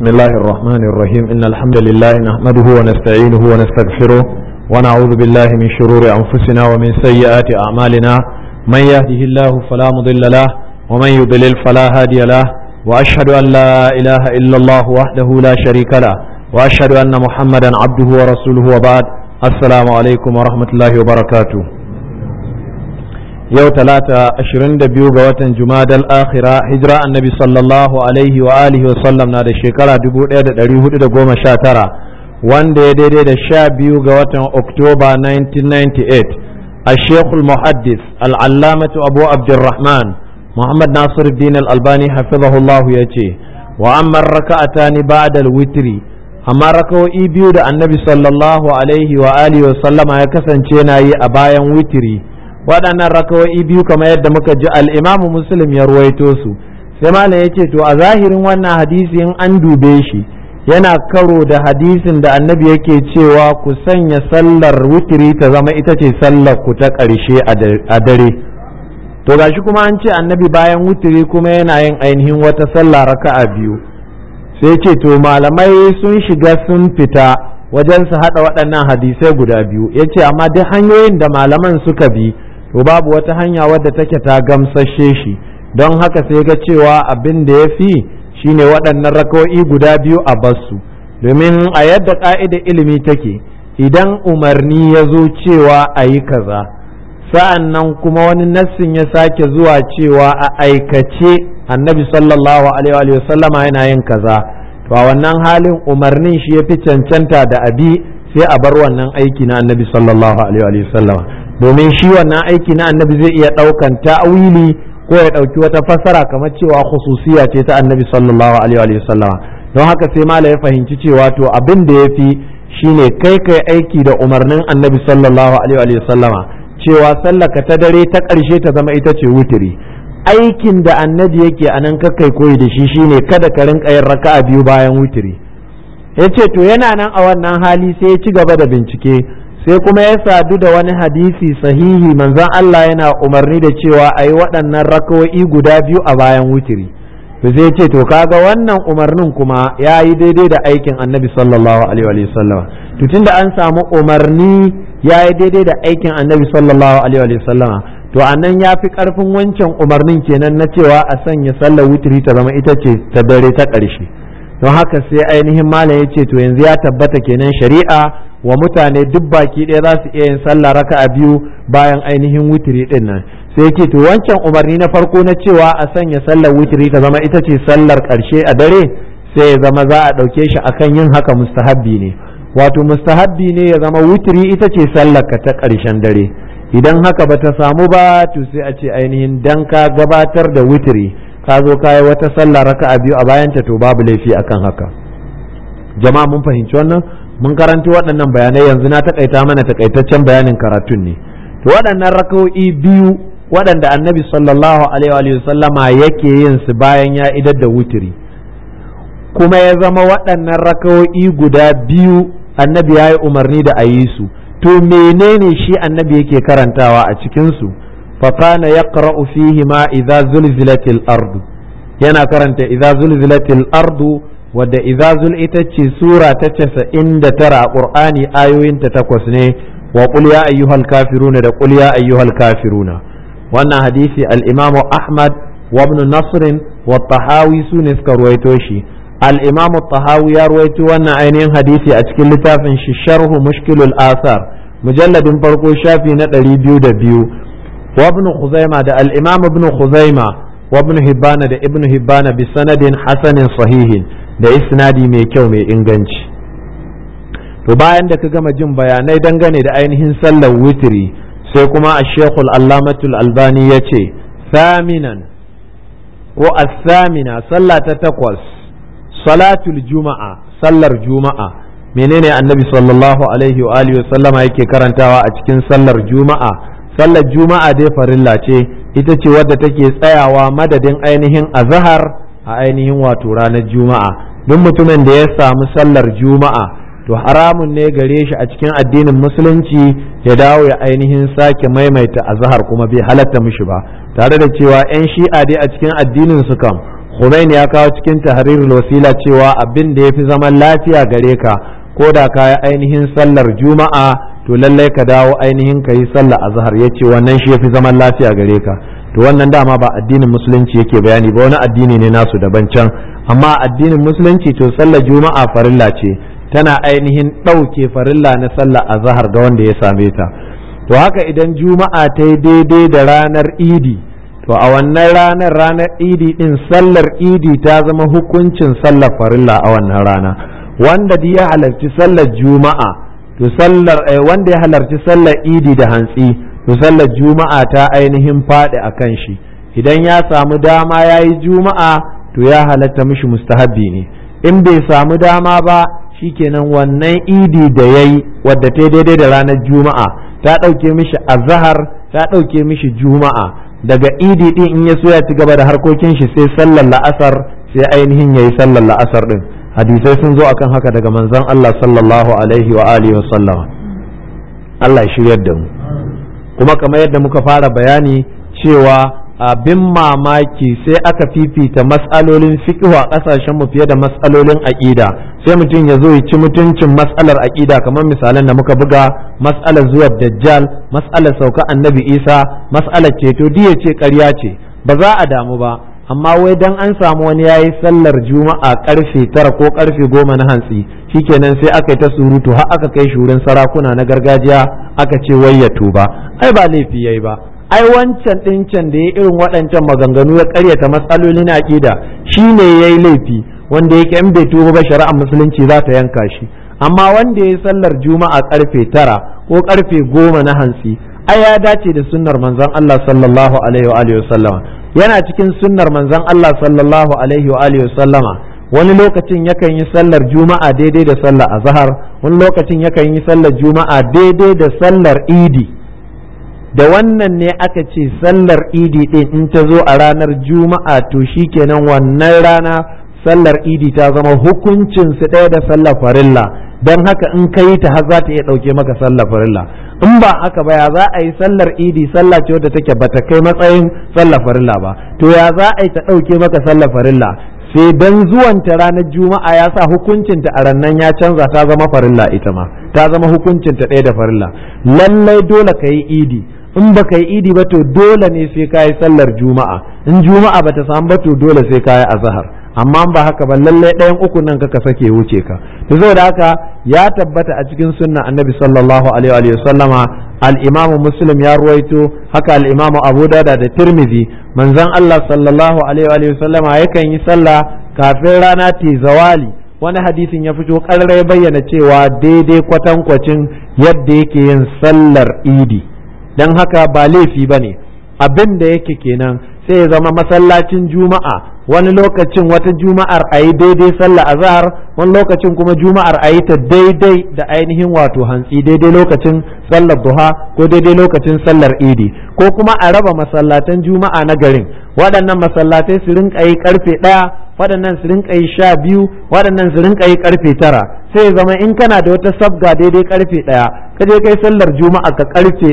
بسم الله الرحمن الرحيم إن الحمد لله نحمده ونستعينه ونستغفره ونعوذ بالله من شرور أنفسنا ومن سيئات أعمالنا من يهده الله فلا مضل له ومن يضلل فلا هادي له وأشهد أن لا إله إلا الله وحده لا شريك له وأشهد أن محمدا عبده ورسوله وبعد السلام عليكم ورحمة الله وبركاته yau talata ashirin da biyu ga watan jumadal akhira hijira annabi sallallahu alaihi wa alihi wa sallam na da shekara dubu ɗaya da ɗari hudu da goma sha tara wanda ya daidai da sha biyu ga watan oktoba 1998 a shekul muhaddis al'allamatu abu abdurrahman muhammad nasiruddin al-albani hafizahullahu ya ce wa amman raka'ata ni ba'da witri amma raka'o'i biyu da annabi sallallahu alaihi wa alihi wa sallama ya kasance na yi a bayan witri waɗannan rakawo'i biyu kamar yadda muka ji al'imamu muslim ya ruwaito su sai malam ya ce to a zahirin wannan hadisi in an dube shi yana karo da hadisin da annabi yake cewa ku sanya sallar wutiri ta zama ita ce sallar ku ta ƙarshe a dare to gashi kuma an ce annabi bayan wutiri kuma yana yin ainihin wata sallah raka'a biyu sai ce to malamai sun shiga sun fita wajen su haɗa waɗannan hadisai guda biyu ya ce amma duk hanyoyin da malaman suka bi to babu wata hanya wadda take ta gamsashe shi don haka sai ga cewa abin da ya fi shine waɗannan raka'o'i guda biyu a basu domin a yadda ƙa'ida ilimi take idan umarni ya zo cewa a yi kaza sa'an nan kuma wani nassin ya sake zuwa cewa a aikace annabi sallallahu alaihi wasallama yana yin kaza to a wannan halin umarnin shi ya fi cancanta da abi sai a bar wannan aiki na annabi sallallahu alaihi wasallama domin shi wannan aiki na annabi zai iya ɗaukan ta'wili ko ya ɗauki wata fassara kamar cewa khususiya ce ta annabi sallallahu alaihi wa sallama don haka sai mala ya fahimci cewa to abin da ya fi shine kai kai aiki da umarnin annabi sallallahu alaihi wa sallama cewa sallaka ta dare ta ƙarshe ta zama ita ce wutiri aikin da annabi yake a nan kakai koyi da shi shine kada ka rinka yin raka'a biyu bayan wutiri ya ce to yana nan a wannan hali sai ya ci gaba da bincike sai kuma ya sadu da wani hadisi sahihi manzon Allah yana umarni da cewa a yi waɗannan rakawo'i guda biyu a bayan wutiri to sai ce to kaga wannan umarnin kuma ya yi daidai da aikin annabi sallallahu alaihi wa sallam to tunda an samu umarni ya yi daidai da aikin annabi sallallahu alaihi wa sallam to anan ya fi karfin wancan umarnin kenan na cewa a sanya sallar wutiri ta zama ita ce ta dare ta ƙarshe don haka sai ainihin malam ya ce to yanzu ya tabbata kenan shari'a wa mutane duk baki ɗaya za su iya yin sallah raka a biyu bayan ainihin witiri ɗin nan sai yake to wancan umarni na farko na cewa a sanya sallar witiri ta zama ita ce sallar ƙarshe a dare sai ya zama za a ɗauke shi akan yin haka mustahabbi ne wato mustahabbi ne ya zama witiri ita ce sallar ka ta ƙarshen dare idan haka ba ta samu ba to sai a ce ainihin dan ka gabatar da witiri ka zo ka yi wata sallah raka a biyu a bayanta to babu laifi akan haka jama'a mun fahimci wannan mun karanci waɗannan bayanai yanzu na takaita mana takaitaccen bayanin karatun ne to waɗannan raka'o'i biyu waɗanda annabi sallallahu alaihi wa sallama yake yin su bayan ya idar da wutiri kuma ya zama waɗannan raka'o'i guda biyu annabi ya yi umarni da a yi su to menene shi annabi yake karantawa a cikin su fa kana yaqra'u fihi ma idza zulzilatil ardu yana karanta idza zulzilatil ardu wadda izazul ita ce sura ta casa'in da tara a ƙur'ani ayoyinta takwas ne wa ƙul ya ayyuhal kafiruna da ƙul ya ayyuhal kafiruna wannan hadisi al-imamu ahmad wa ibn nasrin wa tahawi su ne suka ruwaito shi al-imamu tahawi ya ruwaito wannan ainihin hadisi a cikin littafin shi sharhu mushkilul asar mujalladin farko shafi na ɗari biyu da biyu wa ibn khuzaima da al-imam ibn khuzaima wa ibn hibbana da ibn hibbana bi sanadin hasanin sahihin da isnadi mai kyau mai inganci to bayan da ka gama jin bayanai dangane da ainihin sallar witiri sai kuma a shekul allamatul albani ya ce saminan ko asamina sallah ta takwas salatul juma'a sallar juma'a menene annabi sallallahu alaihi wa alihi sallama yake karantawa a cikin sallar juma'a sallar juma'a dai farilla ce ita ce wadda take tsayawa madadin ainihin azhar a ainihin wato ranar juma'a duk mutumin da ya samu sallar juma'a to haramun ne gare shi a cikin addinin musulunci ya dawo ya ainihin sake maimaita azhar kuma bai halatta mishi ba tare da cewa 'yan shi'a dai a cikin addinin su kam Khomeini ya kawo cikin tahrirul wasila cewa abin da yafi zaman lafiya gare ka ko da ka yi ainihin sallar juma'a to lallai ka dawo ainihin ka yi sallar azhar ya ce wannan shi yafi zaman lafiya gare ka to wannan dama ba addinin musulunci yake bayani ba wani addini ne nasu daban can amma addinin musulunci to sallar juma'a farilla ce tana ainihin ɗauke farilla na sallar azhar ga wanda ya same ta to haka idan juma'a ta yi daidai da ranar idi to a wannan ranar ranar idi din sallar idi ta zama hukuncin sallar farilla a wannan rana wanda ya halarci sallar juma'a to sallar wanda ya halarci sallar idi da hantsi to sallar juma'a ta ainihin faɗi a kan shi idan ya samu dama ya yi juma'a to ya halatta mishi mustahabbi ne in bai samu dama ba shikenan wannan idi da ya yi wadda ta daidai da ranar juma'a ta ɗauke mishi azahar ta ɗauke mishi juma'a daga idi ɗin in ya so ya ci gaba da harkokin shi sai sallar la'asar sai ainihin ya yi sallar la'asar ɗin hadisai sun zo akan haka daga manzon Allah sallallahu alaihi wa alihi wa sallama Allah ya shiryar da mu kuma kamar yadda muka fara bayani cewa abin mamaki sai aka fifita matsalolin fiqh a kasashen mu fiye da matsalolin aqida sai mutum ya zo ya ci mutuncin matsalar aqida kamar misalan da muka buga matsalar zuwa dajjal matsalar sauka annabi isa matsalar ceto diya ce ƙarya ce ba za a damu ba amma wai dan an samu wani yayi sallar juma'a karfe tara ko karfe goma na hantsi shikenan sai aka yi ta surutu har aka kai shurin sarakuna na gargajiya aka ce wai ya tuba ai ba laifi yayi ba ai wancan ɗincan da ya irin waɗancan maganganu ya ƙaryata matsalolin aƙida shi ne ya yi laifi wanda yake in bai tuba ba shari'ar musulunci za ta yanka shi amma wanda ya yi sallar juma'a karfe tara ko karfe goma na hantsi ai ya dace da sunnar manzon Allah sallallahu alaihi wa alihi wasallama yana cikin sunnar manzon Allah sallallahu alaihi wa alihi wasallama wani lokacin yakan yi sallar juma'a daidai da sallar azhar wani lokacin yakan yi sallar juma'a daidai da sallar idi da wannan ne aka ce sallar idi ɗin in ta zo a ranar juma'a to shikenan wannan rana sallar idi ta zama hukuncin su ɗaya da sallar farilla don haka in ka yi ta har za ta iya ɗauke maka sallar farilla in ba haka ba ya za a yi sallar idi sallah ce wadda take bata kai matsayin sallar farilla ba to ya za a yi ta ɗauke maka sallar farilla sai dan zuwanta ranar juma'a ya sa hukuncinta a rannan ya canza ta zama farilla ita ma ta zama hukuncinta ɗaya da farilla lallai dole ka yi idi in ba ka yi idi ba to dole ne sai ka yi sallar juma'a in juma'a ba ta samu ba to dole sai ka yi azahar amma ba haka ba lallai ɗayan uku nan ka sake wuce ka to saboda haka ya tabbata a cikin sunna annabi sallallahu alaihi wa sallama al-imam muslim ya ruwaito haka al-imam abu dada da tirmidhi manzon Allah sallallahu alaihi wa sallama yakan yi sallah kafin rana ta zawali wani hadisin ya fito ƙarar ya bayyana cewa daidai kwatankwacin yadda yake yin sallar idi don haka ba laifi ba ne abin da yake kenan sai ya zama masallacin juma'a wani lokacin wata juma'ar a yi daidai sallah azhar wani lokacin kuma juma'ar a yi ta daidai da ainihin wato hantsi daidai lokacin sallar duha ko daidai lokacin sallar idi ko kuma a raba masallatan juma'a na garin waɗannan masallatai su rinka yi karfe ɗaya waɗannan su rinka yi sha biyu waɗannan su rinka yi karfe tara sai zama in kana da wata sabga daidai karfe ɗaya ka je kai sallar juma'a ka karfe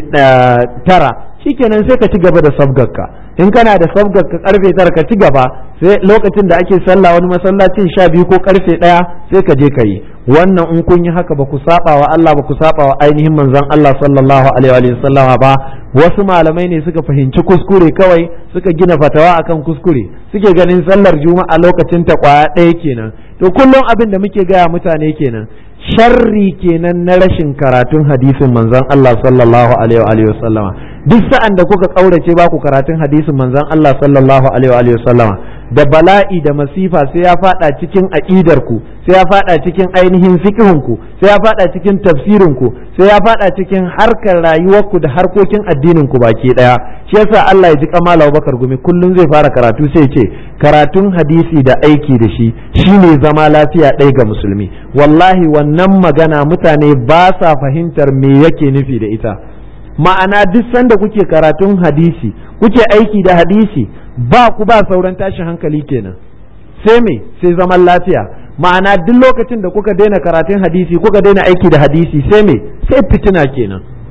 tara shikenan sai ka ci gaba da sabgarka in kana da sabgarka karfe tara ka ci gaba sai lokacin da ake sallah wani masallacin sha biyu ko karfe ɗaya sai ka je ka yi wannan in kun yi haka ba ku saba wa Allah ba ku saba wa ainihin manzon Allah sallallahu alaihi wa sallama ba wasu malamai ne suka fahimci kuskure kawai suka gina fatawa akan kuskure suke ganin sallar juma'a lokacin ta kwaya ɗaya kenan to kullum abin da muke gaya mutane kenan sharri kenan na rashin karatun hadisin manzon Allah sallallahu alaihi wa sallama duk sa'an da kuka kaurace ba ku karatun hadisin manzon Allah sallallahu alaihi wa sallama da bala'i da masifa sai ya fada cikin aqidar ku sai ya fada cikin ainihin fiqhun ku sai ya fada cikin tafsirin ku sai ya fada cikin harkar rayuwar ku da harkokin addinin ku baki daya shi yasa Allah ya ji kamala Abubakar gumi kullun zai fara karatu sai ce karatun hadisi da aiki da shi shine zama lafiya ɗaya ga musulmi wallahi wannan magana mutane ba sa fahimtar me yake nufi da ita ma'ana duk sanda kuke karatun hadisi kuke aiki da hadisi ba ku ba sauran tashin hankali kenan sai me sai zaman lafiya ma'ana duk lokacin da kuka daina karatun hadisi kuka daina aiki da hadisi sai me sai fitina kenan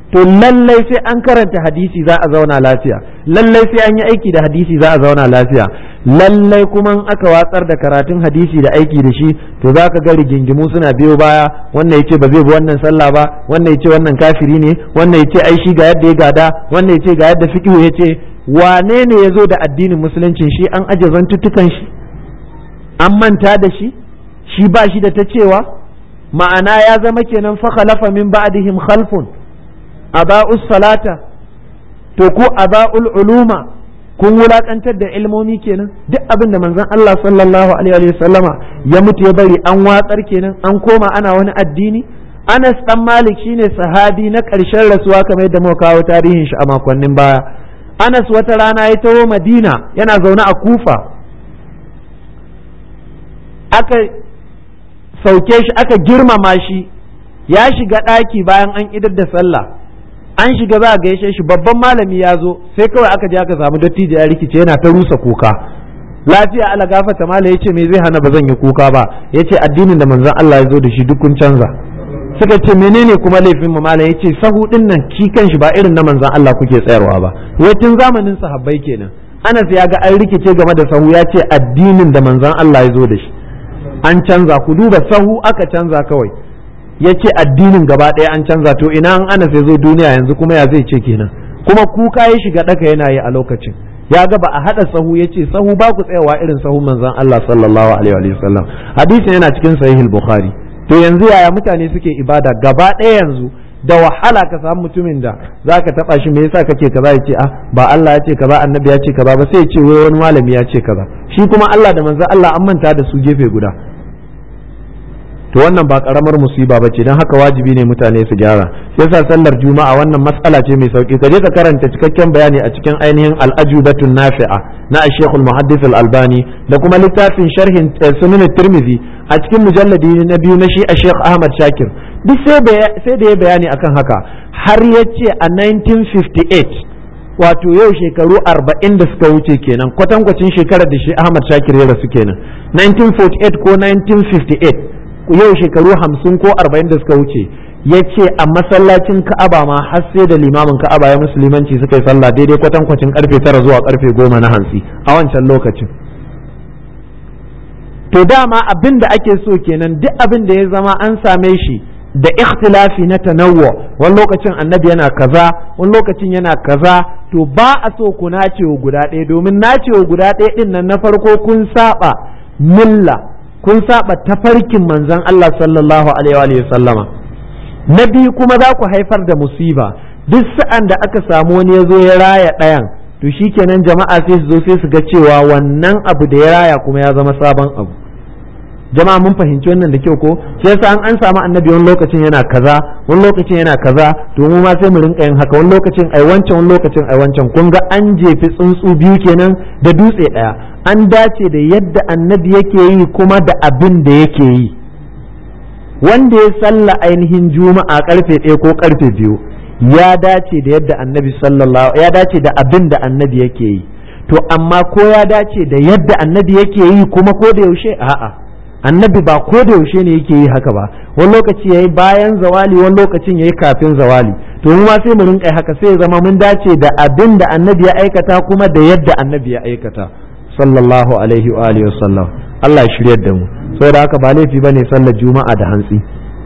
to lallai sai an karanta hadisi za a zauna lafiya lallai sai an yi aiki da hadisi za a zauna lafiya lallai kuma in aka watsar da karatun hadisi da aiki da shi to za ka ga rigingimu suna biyo baya wannan yace ba zai bi wannan sallah ba wannan yace wannan kafiri ne wannan yace ai shi ga yadda ya gada wannan yace ga yadda fiqhu yace wane ne ya zo da addinin musuluncin shi an aje zantuttukan shi an manta da shi shi ba shi da ta cewa ma'ana ya zama kenan fa khalafa min ba'dihim khalfun aba'us salata to ku aba'ul uluma kun wulakantar da ilmomi kenan duk abin da manzon Allah sallallahu alaihi wa sallama ya mutu ya bari an watsar kenan an koma ana wani addini Anas dan Malik shine sahabi na ƙarshen rasuwa kamar yadda muka kawo tarihin shi a makonnin baya Anas wata rana ya taho Madina yana zaune a Kufa aka sauke shi aka girmama shi ya shiga ɗaki bayan an idar da sallah an shiga za a gaishe shi babban malami ya zo sai kawai aka je aka samu dattijo ya rikice yana ta rusa kuka lafiya ala gafata mala ya ce me zai hana ba zan yi kuka ba ya ce addinin da manzon Allah ya zo da shi duk kun canza suka ce menene kuma laifin mu mala ya ce sahu din nan ki kanshi ba irin na manzon Allah kuke tsayarwa ba wai tun zamanin sahabbai kenan Anas ya ga an rikice game da sahu ya ce addinin da manzon Allah ya zo da shi an canza ku duba sahu aka canza kawai ya ce addinin gaba ɗaya an canza to ina an ana sai zo duniya yanzu kuma ya zai ce kenan kuma kuka ya shiga ɗaka yana yi a lokacin ya ga ba a haɗa sahu ya ce sahu ba ku tsayawa irin sahu manzon Allah sallallahu alaihi wa sallam hadisin yana cikin sahih bukhari to yanzu yaya mutane suke ibada gaba ɗaya yanzu da wahala ka samu mutumin da zaka taba shi me yasa kake kaza ya ce ah ba Allah ya ce kaza annabi ya ce kaza ba sai ya ce wai wani malami ya ce kaza shi kuma Allah da manzon Allah an manta da su gefe guda to wannan ba karamar musiba bace dan haka wajibi ne mutane su gyara yasa sallar juma'a wannan matsala ce mai sauki kaje ka karanta cikakken bayani a cikin ainihin al-ajubatun nafi'a na Sheikh al-Muhaddis al-Albani da kuma littafin sharhin Sunan Tirmidhi a cikin mujalladi na biyu na shi a Sheikh Ahmad Shakir duk sai da ya bayani akan haka har yace a 1958 wato yau shekaru arba'in da suka wuce kenan kwatankwacin shekarar da shi Ahmad Shakir ya rasu kenan 1948 ko 1958 yau shekaru hamsin ko arba'in da suka wuce ya ce a masallacin ka'aba ma har sai da limamin ka'aba ya musulmanci suka yi sallah daidai kwatankwacin karfe tara zuwa karfe goma na hantsi a wancan lokacin to dama abin da ake so kenan duk abin da ya zama an same shi da ikhtilafi na tanawwa wani lokacin annabi yana kaza wani lokacin yana kaza to ba a so ku nacewa guda ɗaya domin nacewa guda ɗaya ɗin nan na farko kun saba milla kun saba tafarkin manzon Allah sallallahu alaihi wa sallama na biyu kuma za ku haifar da musiba duk sa'an da aka samu wani ya zo ya raya ɗayan to shikenan jama'a sai su zo sai su ga cewa wannan abu da ya raya kuma ya zama sabon abu jama'a mun fahimci wannan da kyau ko shi yasa an an samu annabi wani lokacin yana kaza wani lokacin yana kaza to mu ma sai mu rinka yin haka wani lokacin ai wancan wani lokacin ai wancan kun ga an jefi tsuntsu biyu kenan da dutse daya an dace da yadda annabi yake yi kuma da abin da yake yi wanda ya salla ainihin juma'a karfe ɗaya ko karfe biyu ya dace da yadda annabi sallallahu ya dace da abin da annabi yake yi to amma ko ya dace da yadda annabi yake yi kuma ko da yaushe a'a annabi ba ko da yaushe ne yake yi haka ba wani lokaci yayi bayan zawali wani lokacin yayi kafin zawali to mu ma sai mu rinka haka sai ya zama mun dace da abin da annabi ya aikata kuma da yadda annabi ya aikata sallallahu alaihi wa alihi wasallam Allah ya shiryar da mu saboda haka ba laifi bane sallar juma'a da hantsi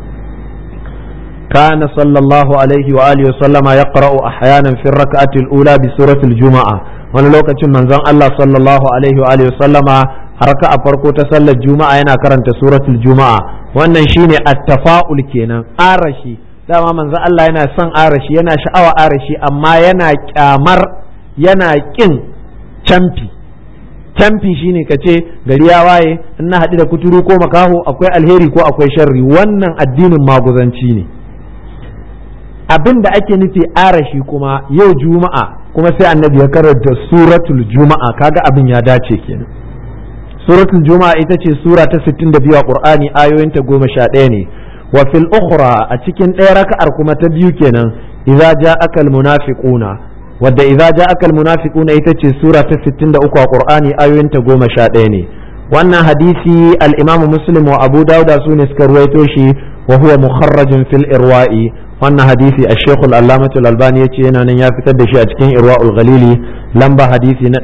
كان صلى الله عليه وآله وسلم يقرأ أحيانا في الركعة الأولى بسورة الجمعة wani lokacin manzon Allah sallallahu alaihi wa alihi sallama haraka a farko ta sallar juma'a yana karanta suratul juma'a wannan shine at-tafa'ul kenan arashi dama manzon Allah yana son arashi yana sha'awa arashi amma yana kyamar yana kin camfi camfi shine ka ce gari ya waye in na haɗu da kuturu ko makaho akwai alheri ko akwai sharri wannan addinin maguzanci ne abin da ake nufi arashi kuma yau juma'a kuma sai annabi ya karanta suratul juma'a kaga abin ya dace kenan suratul juma'a ita ce sura ta 62 a qur'ani ayoyinta goma sha ɗaya ne wa fil ukhra a cikin ɗaya raka'ar kuma ta biyu kenan idza ja'aka al munafiquna wadda idza ja'aka al munafiquna ita ce sura ta 63 a qur'ani ayoyinta goma sha ɗaya ne wannan hadisi al imamu muslim wa abu dauda su ne suka ruwaito shi wa huwa mukharrajun fil irwa'i wannan hadisi a shekul allamatul albani ya ce yana nan ya fitar da shi a cikin irwa'ul ghalili lamba hadisi na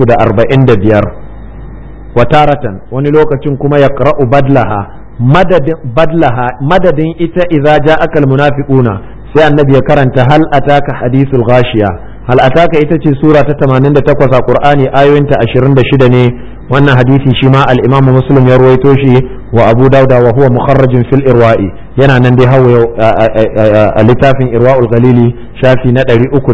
345 wataratan wani lokacin kuma ya qara'u badlaha madadin badlaha madadin ita idza ja'aka almunafiquna sai annabi ya karanta hal ataka hadithul ghashiya hal ataka ita ce sura ta 88 a qur'ani ayoyinta 26 ne wannan hadisi shi ma al-imamu muslim ya ruwaito shi wa abu dauda wa huwa mukharrajin fil irwa'i yana nan dai hawa a littafin irwa'ul galili shafi na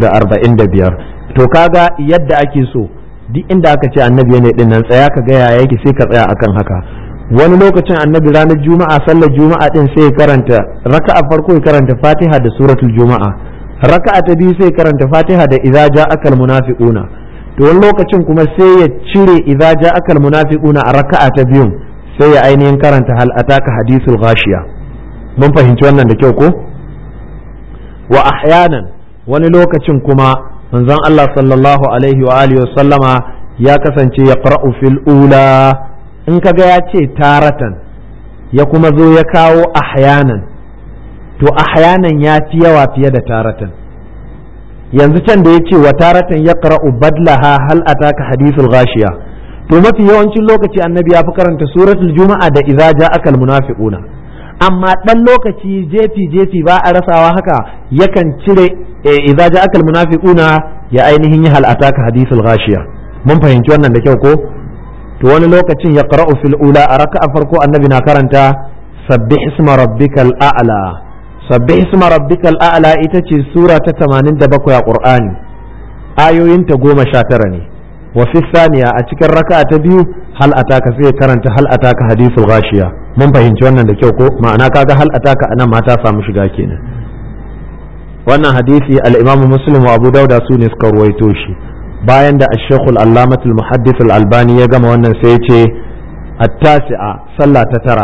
345 to kaga yadda ake so duk inda aka ce annabi ne din nan tsaya ka ga yaya yake sai ka tsaya akan haka wani lokacin annabi ranar juma'a sallar juma'a din sai ya karanta raka'a farko ya karanta fatiha da suratul juma'a raka'a ta biyu sai ya karanta fatiha da idza ja'akal munafiquna to wani lokacin kuma sai ya cire idza ja'akal munafiquna a raka'a ta biyun sai ya ainihin karanta hal ataka hadithul ghashiya mun fahimci wannan da kyau ko wa ahyanan wani lokacin kuma manzon Allah sallallahu alaihi wa alihi sallama ya kasance ya qara'u fil ula in kaga ya ce taratan ya kuma zo ya kawo ahyanan to ahyanan ya fi yawa fiye da taratan yanzu can da ya ce wa taratan ya qara'u badlaha hal ataka hadithul ghashiya to mafi yawancin lokaci annabi ya fi karanta suratul juma'a da idza ja'akal munafiquna amma dan lokaci jefi jefi ba a rasawa haka yakan cire idza ja'akal munafiquna ya ainihin yi hal ataka hadithul ghashiya mun fahimci wannan da kyau ko to wani lokacin ya qara'u fil ula a raka'a farko annabi na karanta sabbih isma rabbikal a'la sabbih isma rabbikal a'la ita ce sura ta 87 a qur'ani ayoyinta goma sha tara ne wa fi saniya a cikin raka'a ta biyu hal ataka sai karanta hal ataka hadithul ghashiya mun fahimci wannan da kyau ko ma'ana kaga hal ataka anan ma ta samu shiga kenan wannan hadisi al-imamu muslim wa abu dauda su ne suka ruwaito shi bayan da ash-shaykh al-allamah al-muhaddith al-albani ya gama wannan sai ya ce at-tasi'a sallah ta tara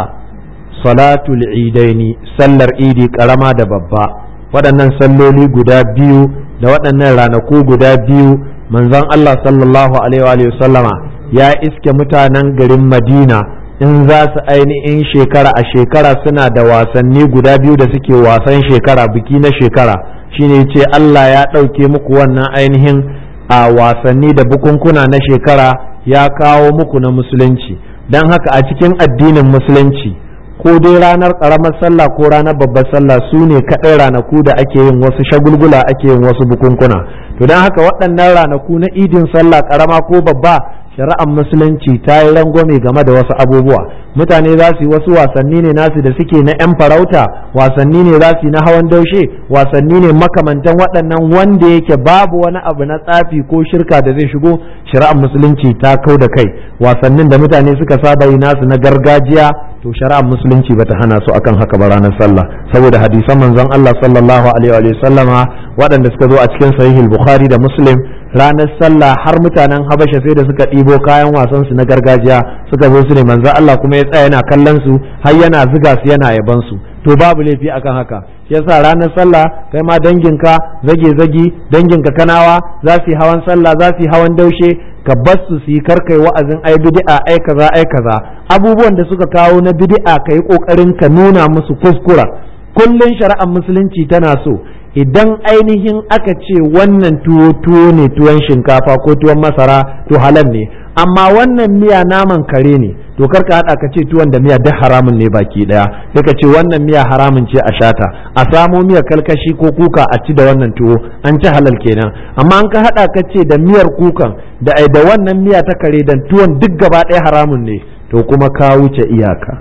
salatul idaini sallar idi karama da babba waɗannan salloli guda biyu da waɗannan ranaku guda biyu manzon Allah sallallahu alaihi wa sallama ya iske mutanen garin Madina in za su ainihin shekara a shekara suna da wasanni guda biyu da suke wasan shekara biki na shekara shine ce Allah ya ɗauke muku wannan ainihin a wasanni da bukunkuna na shekara ya kawo muku na musulunci don haka a cikin addinin musulunci ko dai ranar ƙaramar sallah ko ranar babbar sallah su ne kaɗai ranaku da ake yin wasu shagulgula ake yin wasu bukunkuna to don haka waɗannan ranaku na idin sallah ƙarama ko babba shari'ar musulunci ta yi rangwame game da wasu abubuwa mutane za su yi wasu wasanni ne nasu da suke na 'yan farauta wasanni ne za su yi na hawan daushe wasanni ne makamantan waɗannan wanda yake babu wani abu na tsafi ko shirka da zai shigo shari'ar musulunci ta kau da kai wasannin da mutane suka saba yi nasu na gargajiya to shari'ar musulunci bata hana su akan haka ba ranar sallah saboda hadisan manzon Allah sallallahu alaihi wa sallama waɗanda suka zo a cikin sahihul bukhari da muslim ranar sallah har mutanen habasha sai da suka ɗibo kayan wasan su na gargajiya suka zo su ne manzon Allah kuma ya tsaya yana kallon su har yana ziga su yana yaban su to babu laifi akan haka shi yasa ranar sallah kai ma danginka zage zagi danginka kanawa za su yi hawan sallah za su yi hawan daushe ka bar su su yi karkai wa'azin ai bid'a ai kaza ai kaza abubuwan da suka kawo na bid'a ka yi kokarin ka nuna musu kuskura kullun shari'ar musulunci tana so idan ainihin aka ce wannan tuwo tuwo ne tuwon shinkafa ko tuwon masara to halal ne amma wannan miya naman kare ne to karka hada ka ce tuwon da miya duk haramun ne baki daya sai ka ce wannan miya haramun ce a shata a samo miya kalkashi ko kuka a ci da wannan tuwo an ci halal kenan amma an ka hada ka ce da miyar kukan da da wannan miya ta kare dan tuwon duk gaba daya haramun ne to kuma ka wuce iyaka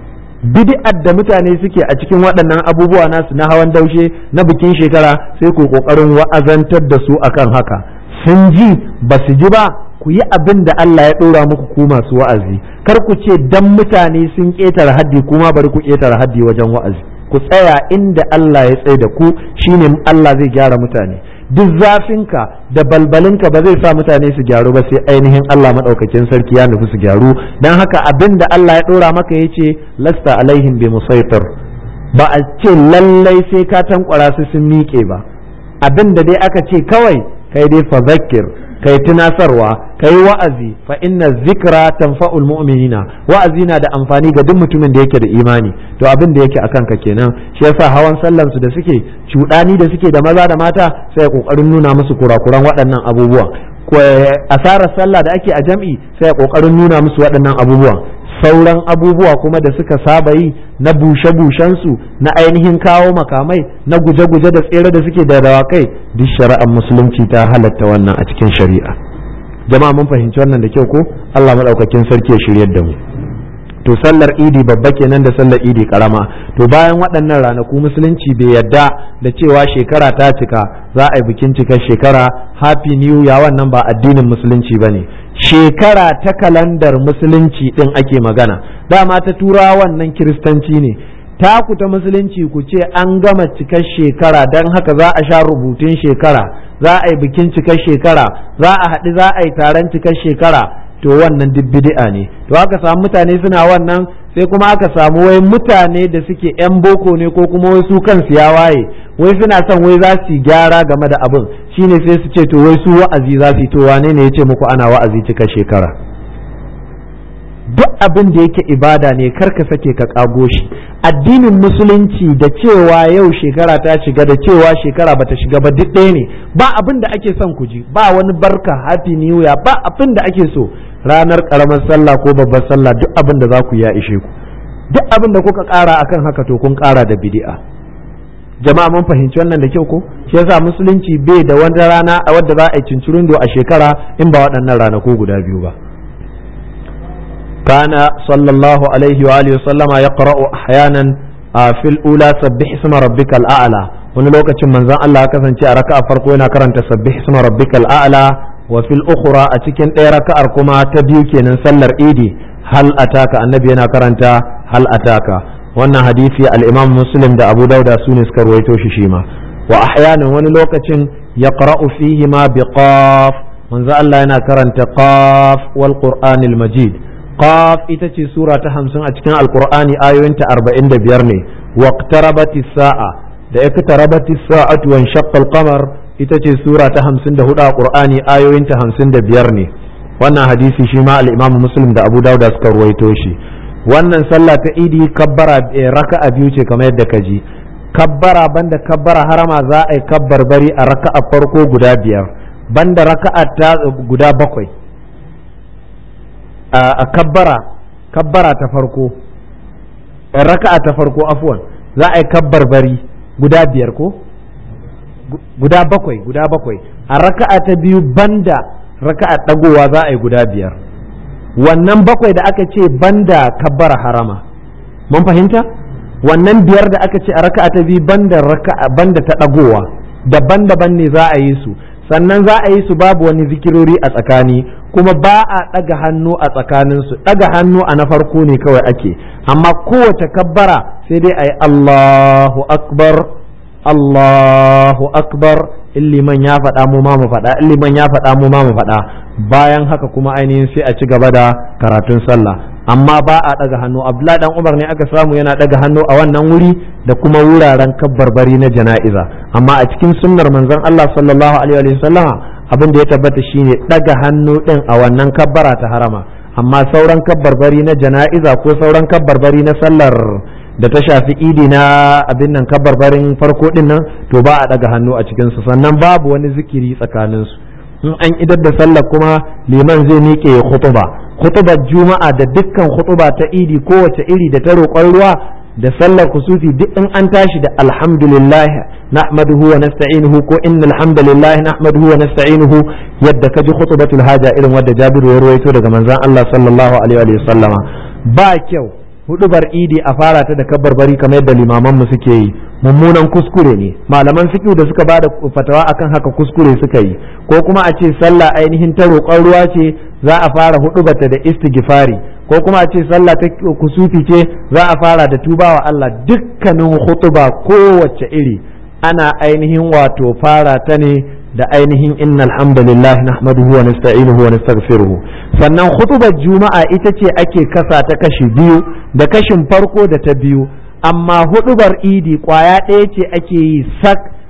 bid'ar da mutane suke a cikin waɗannan abubuwa nasu na hawan daushe na bikin shekara sai ku kokarin wa'azantar da su akan haka sun ji ba su ji ba ku yi abin da Allah ya ɗora muku ku masu wa'azi kar ku ce dan mutane sun ƙetare haddi kuma bari ku ƙetare haddi wajen wa'azi ku tsaya inda Allah ya tsaye da ku shine Allah zai gyara mutane duk zafinka da balbalinka ba zai sa mutane su gyaru ba sai ainihin Allah maɗaukakin sarki ya nufi su gyaru don haka abin da Allah ya ɗora maka ya ce lasta alaihim bi musaitir ba a ce lallai sai ka tankwara su sun miƙe ba abin da dai aka ce kawai kai dai fa zakir kai tunasarwa kai wa'azi fa inna zikra tanfa'ul mu'minina wa'azi na da amfani ga duk mutumin da yake da imani to abin da yake akan ka kenan shi yasa hawan sallan su da suke cuɗani da suke da maza da mata sai kokarin nuna musu kurakuran waɗannan abubuwan asarar sallah da ake a jam'i sai kokarin nuna musu waɗannan abubuwan sauran abubuwa kuma da suka saba yi na bushe-bushensu na ainihin kawo makamai na guje-guje da tsere da suke da dawakai duk shari'ar musulunci ta halatta wannan a cikin shari'a jama'a mun fahimci wannan da kyau ko Allah maɗaukakin sarki ya shiryar da mu to sallar idi babba kenan da sallar idi karama to bayan waɗannan ranaku musulunci bai yadda da cewa shekara ta cika za a yi bikin cikar shekara happy new ya wannan ba addinin musulunci ba ne shekara ta kalandar musulunci ɗin ake magana dama ta tura wannan kiristanci ne taku ta musulunci ku ce an gama cikar shekara don haka za a sha rubutun shekara za a yi bikin cikar shekara za a haɗu za a yi taron cikar shekara to wannan duk bid'a ne to aka samu mutane suna wannan sai kuma aka samu wai mutane da suke yan boko ne ko kuma wai su kansu ya waye wai suna son wai za su gyara game da abin shine sai su ce to wai su wa'azi za su yi to wane ne ya ce muku ana wa'azi cika shekara duk abin da yake ibada ne kar ka sake ka kago shi addinin musulunci da cewa yau shekara ta shiga da cewa shekara bata shiga ba duk ɗaya ne ba abin da ake son ku ji ba wani barka happy new year ba abin da ake so ranar karamar sallah ko babbar sallah duk abin da za ku ya ishe ku duk abin da kuka ƙara akan haka to kun ƙara da bid'a jama'a mun fahimci wannan da kyau ko shi yasa musulunci bai da wata rana a wadda za a yi cincirindo a shekara in ba waɗannan ranaku guda biyu ba كان صلى الله عليه وآله وسلم يقرأ أحيانا في الأولى سبح اسم ربك الأعلى wani lokacin manzon Allah kasance a raka'a farko yana karanta sabbih isma rabbikal a'la wa fil ukhra a cikin ɗaya raka'ar kuma ta biyu kenan sallar idi hal ataka annabi yana karanta hal ataka wannan hadisi al-imam muslim da abu dauda su ne suka ruwaito shi shi ma wa ahyanan wani lokacin yaqra'u fihi ma bi qaf manzo Allah yana karanta qaf wal qur'anil majid qaf ita ce sura ta hamsin a cikin alqur'ani ayoyinta arba'in da biyar ne waqtarabati sa'a da iqtarabati sa'atu wan shaqqa al-qamar ita ce sura ta hamsin da hudu a qur'ani ayoyinta hamsin da biyar ne wannan hadisi shi ma al-imam muslim da abu dauda suka ruwaito shi wannan sallah ta idi kabbara raka'a biyu ce kamar yadda ka ji kabbara banda kabbara harama za a yi kabbar bari a raka'a farko guda biyar banda raka'a ta guda bakwai a kabbara kabbara ta farko raka'a ta farko afwan za a yi kabbar bari guda biyar ko guda bakwai guda bakwai a raka'a ta biyu banda raka'a dagowa za a yi guda biyar wannan bakwai da aka ce banda kabbara harama mun fahimta wannan biyar da aka ce a raka'a ta biyu banda raka'a banda ta dagowa daban-daban ne za a yi su sannan za a yi su babu wani zikirori a tsakani kuma ba a ɗaga hannu a tsakaninsu ɗaga hannu a na farko ne kawai ake amma kowace kabbara sai dai a yi Allahu akbar Allahu akbar illiman ya faɗa mu ma mu faɗa illiman ya faɗa mu ma mu faɗa bayan haka kuma ainihin sai a ci gaba da karatun sallah amma ba a ɗaga hannu abdullah dan umar ne aka samu yana ɗaga hannu a wannan wuri da kuma wuraren kabbarbari na jana'iza amma a cikin sunnar manzon Allah sallallahu alaihi wa sallama abin da ya tabbata shine ɗaga hannu ɗin a wannan kabbara ta harama amma sauran kabbarbari na jana'iza ko sauran kabbarbari na sallar da ta shafi idi na abin nan kabarbarin farko din nan to ba a daga hannu a cikinsu sannan babu wani zikiri tsakaninsu in an idar da sallar kuma liman zai miƙe ya khutuba khutubar juma'a da dukkan khutuba ta idi kowace iri da ta roƙon ruwa da sallar kusufi duk in an tashi da alhamdulillah nahmaduhu wa nasta'inuhu ko innal hamdalillah nahmaduhu wa nasta'inuhu yadda kaji khutbatul haja irin wadda Jabiru ya ruwaito daga manzon Allah sallallahu alaihi wa sallama ba kyau hudubar idi a fara ta da bari kamar yadda limaman mu suke yi mummunan kuskure ne malaman fiqh da suka bada fatawa akan haka kuskure suka yi ko kuma a ce sallah ainihin ta roƙon ruwa ce za a fara hudubarta da istighfari ko kuma a ce sallah ta kusufi ce za a fara da tubawa Allah dukkanin hutuba kowace iri ana ainihin wato fara ta ne da ainihin inna alhamdulillah nahmaduhu wa nasta'inuhu wa nastaghfiruhu sannan khutubar juma'a ita ce ake kasa ta kashi biyu da kashin farko da ta biyu amma hudubar idi kwaya ɗaya ce ake yi sak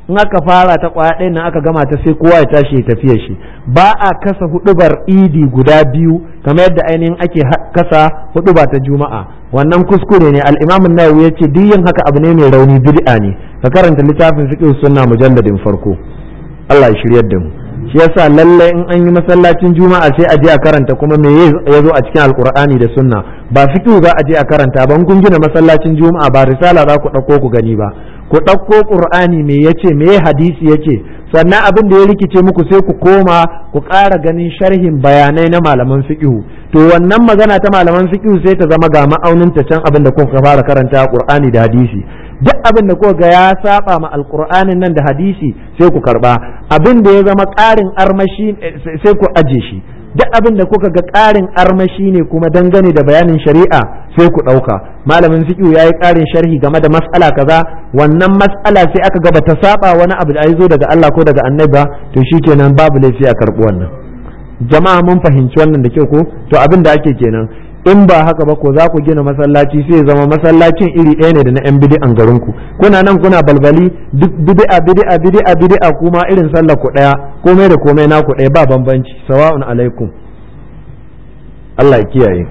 in aka fara ta kwaya ɗaya nan aka gama ta sai kowa ya tashi ya tafiya shi ba a kasa hudubar idi guda biyu kamar yadda ainihin ake kasa huduba ta juma'a wannan kuskure ne al-imam an-nawawi yace duk yin haka abu ne mai rauni bid'a ne ka karanta littafin fiqh sunna mujalladin farko Allah ya shiryar da mu shi yasa lalle in an yi masallacin juma'a sai a je a karanta kuma me ya zo a cikin alkur'ani da sunna ba fiqh za a je a karanta ba kun gina masallacin juma'a ba risala za ku ɗauko ku gani ba ku ɗauko qur'ani me yace me hadisi yace sannan abin da ya rikice muku sai ku koma ku ƙara ganin sharhin bayanai na malaman fiqh to wannan magana ta malaman fiqh sai ta zama ga ma'aunin ta can abin da kuka fara karanta qur'ani da hadisi duk abin da kuka ga ya saba ma alqur'anin nan da hadisi sai ku karba abin da ya zama ƙarin armashi sai ku aje shi duk abin da kuka ga ƙarin armashi ne kuma dangane da bayanin shari'a sai ku ɗauka malamin fiqh ya yi ƙarin sharhi game da mas'ala kaza wannan mas'ala sai aka ga ta saba wani abu da zo daga Allah ko daga annabi ba to shikenan babu laifi a karɓi wannan jama'a mun fahimci wannan da kyau ko to abin da ake kenan in ba haka ba ko za ku gina masallaci sai zama masallacin iri ɗaya ne da na 'yan bidi'an garinku kuna nan kuna balbali duk bidi'a bidi'a bidi'a bidi'a kuma irin sallar ku ɗaya komai da komai naku ɗaya ba bambanci sawa'un alaikum Allah ya kiyaye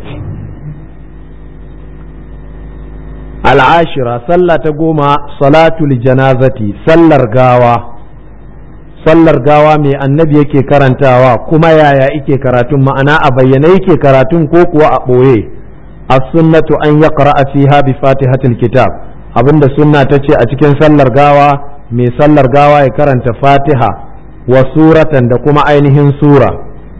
al'ashira sallah ta goma salatul janazati sallar gawa sallar gawa mai annabi yake karantawa kuma yaya yake karatun ma'ana a bayyane yake karatun ko kuwa a ɓoye as-sunnatu an yaqra'a fiha bi fatihatil kitab abinda sunna ta ce a cikin sallar gawa mai sallar gawa ya karanta fatiha wa suratan da kuma ainihin sura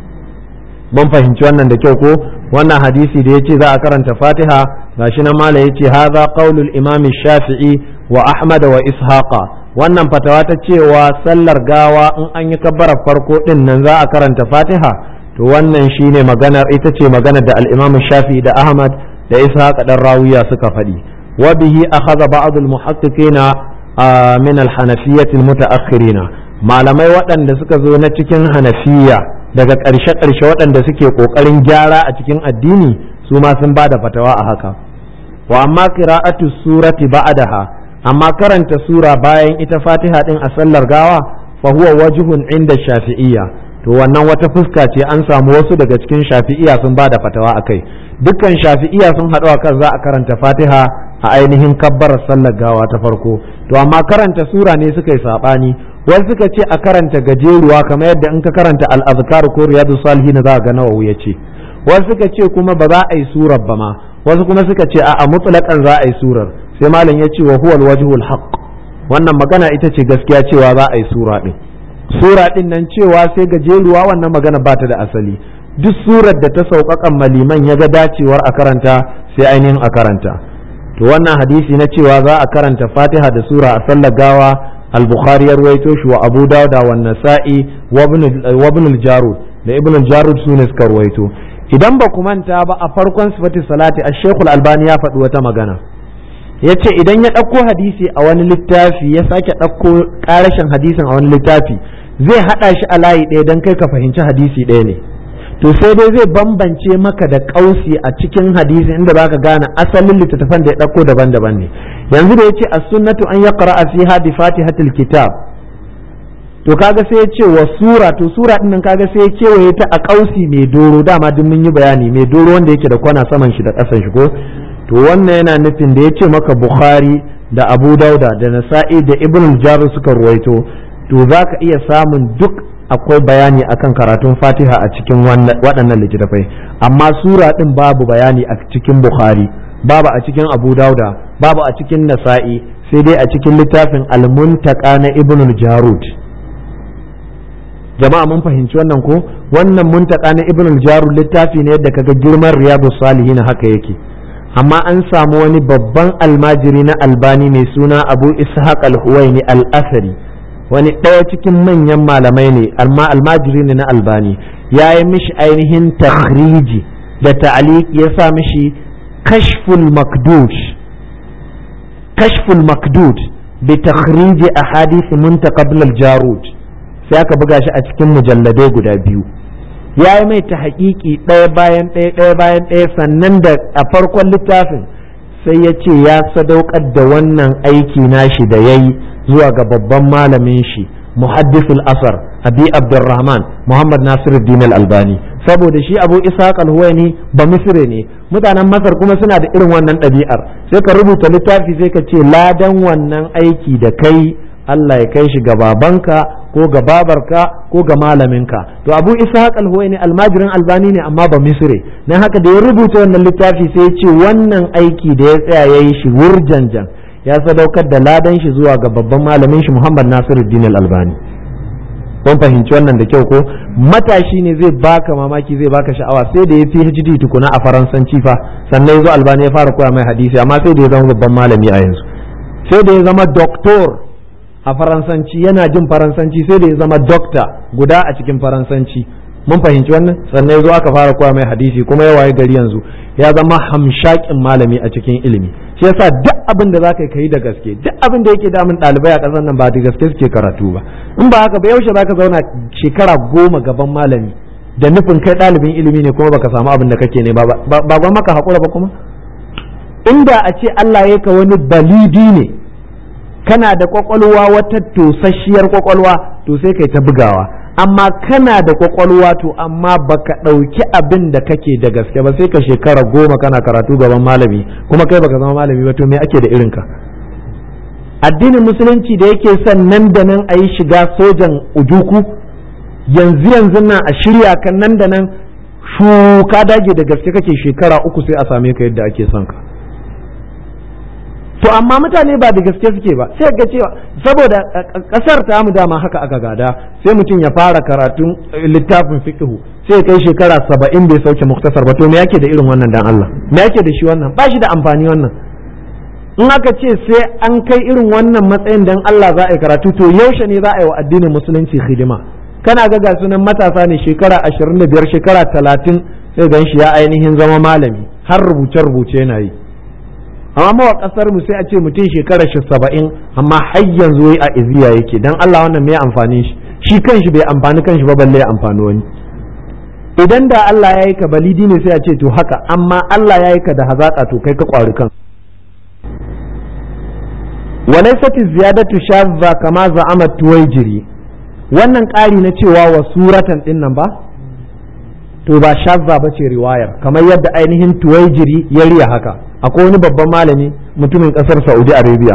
mun fahimci wannan da kyau ko wannan hadisi da yace za a karanta fatiha gashi nan mala yace hadha qaulul imam shafi'i wa ahmad wa ishaqa wannan fatawa ta cewa sallar gawa in an yi kabbarar farko din nan za a karanta fatiha to wannan shine maganar ita ce maganar da al-imam shafi da ahmad da ishaq dan rawiya suka faɗi wa bihi akhadha ba'd al-muhaqqiqina min al-hanafiyyah al-muta'akhirina malamai waɗanda suka zo na cikin hanafiya daga ƙarshe-ƙarshe waɗanda suke ƙoƙarin gyara a cikin addini su ma sun ba da fatawa a haka wa amma qira'atu surati ba'daha amma karanta sura bayan ita fatiha din a sallar gawa fa huwa wajhun inda shafi'iyya to wannan wata fuska ce an samu wasu daga cikin shafi'iyya sun ba da fatawa akai dukkan shafi'iyya sun haɗu kan za a karanta fatiha a ainihin kabbarar sallar gawa ta farko to amma karanta sura ne suka yi saɓani wasu suka ce a karanta gajeruwa kamar yadda in ka karanta al-azkar ko riyadu salihin za ga nawawi ya ce wasu suka ce kuma ba za a yi surar ba ma wasu kuma suka ce a'a mutlaqan za a yi surar sai malam ya ce wa huwa al-wajhul haqq wannan magana ita ce gaskiya cewa za a yi sura din sura din nan cewa sai gajeruwa wannan magana ba ta da asali duk surar da ta sauƙaƙan maliman ya ga dacewar a karanta sai ainihin a karanta to wannan hadisi na cewa za a karanta fatiha da sura a sallar gawa al-bukhari ya ruwaito shi wa abu dawuda wa nasa'i wa ibn al-jarud da ibn al-jarud sune suka ruwaito idan ba ku manta ba a farkon sifati salati a shekul albani ya faɗi wata magana ya ce idan ya ɗauko hadisi a wani littafi ya sake ɗauko ƙarashin hadisin a wani littafi zai haɗa shi a layi ɗaya don kai ka fahimci hadisi ɗaya ne to sai dai zai bambance maka da ƙausi a cikin hadisi inda baka gane asalin littattafan da ya ɗauko daban-daban ne yanzu da ya ce as-sunnatu an yaqra'a fiha bi fatihatil kitab to kaga sai ya ce wa sura to sura din nan kaga sai ya kewaye ta a ƙausi mai doro dama duk mun yi bayani mai doro wanda yake da kwana saman shi da ƙasan shi ko to wannan yana nufin da ya ce maka bukhari da abu dauda da nasa'i da ibn jarud suka ruwaito to za ka iya samun duk akwai bayani akan karatun fatiha a cikin waɗannan littattafai amma sura ɗin babu bayani a cikin bukhari babu a cikin abu dauda babu a cikin nasa'i sai dai a cikin littafin almuntaka na ibn jarud jama'a mun fahimci wannan ko wannan muntaka na ibn jarud littafi ne yadda kaga girman riyadu salihin haka yake amma an samu wani babban almajiri na albani mai suna abu ishaq al-huwaini al-asari wani ɗaya cikin manyan malamai ne amma almajiri ne na albani ya yi mishi ainihin takhriji da ta'aliq ya sa mishi kashful makdud kashful makdud bi takhriji ahadith muntaqabl al-jarud sai aka buga shi a cikin mujalladai guda biyu ya yi mai ta haƙiƙi ɗaya bayan ɗaya ɗaya bayan ɗaya sannan da a farkon littafin sai ya ce ya sadaukar da wannan aiki nashi da ya yi zuwa ga babban malamin shi muhaddisul asar abi abdurrahman muhammad nasiruddin al-albani saboda shi abu ishaq al-huwaini ba misire ne mutanen masar kuma suna da irin wannan ɗabi'ar sai ka rubuta littafi sai ka ce ladan wannan aiki da kai Allah ya kai shi ga babanka ko ga babarka ko ga malaminka to abu ishaq al-huwaini almajirin albani ne amma ba misire dan haka da ya rubuta wannan littafi sai ya ce wannan aiki da ya tsaya ya yi shi wurjanjan ya sadaukar da ladan shi zuwa ga babban malamin shi Muhammad Nasiruddin al-Albani kun fahimci wannan da kyau ko matashi ne zai baka mamaki zai baka sha'awa sai da ya PhD tukuna a faransanci fa sannan ya zo Albani ya fara koya mai hadisi amma sai da ya zama babban malami a yanzu sai da ya zama doctor a faransanci yana jin faransanci sai da ya zama doctor guda a cikin faransanci mun fahimci wannan sannan ya zo aka fara koya mai hadisi kuma ya waye gari yanzu ya zama hamshakin malami a cikin ilimi shi yasa duk abin da zaka yi da gaske duk abin da yake damun ɗalibai a ƙasar nan ba da gaske suke karatu ba in ba haka ba yaushe zaka zauna shekara goma gaban malami da nufin kai ɗalibin ilimi ne kuma baka samu abin da kake ne ba ba ba maka haƙura ba kuma inda a ce Allah ya ka wani balidi ne kana da kwakwalwa wata tosasshiyar kwakwalwa to sai kai ta bugawa amma kana da kwakwalwa to amma baka ɗauki abin da kake da gaske ba sai ka shekara goma kana karatu gaban malami kuma kai baka zama malami ba to me ake da irinka addinin musulunci da yake son nan da nan a yi shiga sojan ujuku yanzu yanzu nan a shirya kan nan da nan shuka dage da gaske kake shekara uku sai a same ka yadda ake son ka to amma mutane ba da gaske suke ba sai ga cewa saboda kasar ta mu dama haka aka gada sai mutum ya fara karatun littafin fiqhu sai kai shekara saba'in bai sauke muktasar ba to me yake da irin wannan dan Allah me yake da shi wannan ba shi da amfani wannan in aka ce sai an kai irin wannan matsayin dan Allah za a yi karatu to yaushe ne za a yi wa addinin musulunci hidima kana ga ga sunan matasa ne shekara ashirin da biyar shekara talatin sai gan shi ya ainihin zama malami har rubuce-rubuce yana yi amma mawa kasar mu sai a ce mutum shekara shi saba'in amma har yanzu wai a iziya yake dan Allah wannan me amfani shi shi kanshi bai amfani kanshi ba balle ya amfani wani idan da Allah ya yi ka balidi ne sai a ce to haka amma Allah ya yi ka da hazaka to kai ka kwari kan walaysat ziyadatu shadza kama za'ama tuwaijiri wannan ƙari na cewa wa suratan din nan ba to ba shadza ba ce riwayar kamar yadda ainihin tuwaijiri ya riya haka akwai wani babban malami mutumin kasar saudi arabia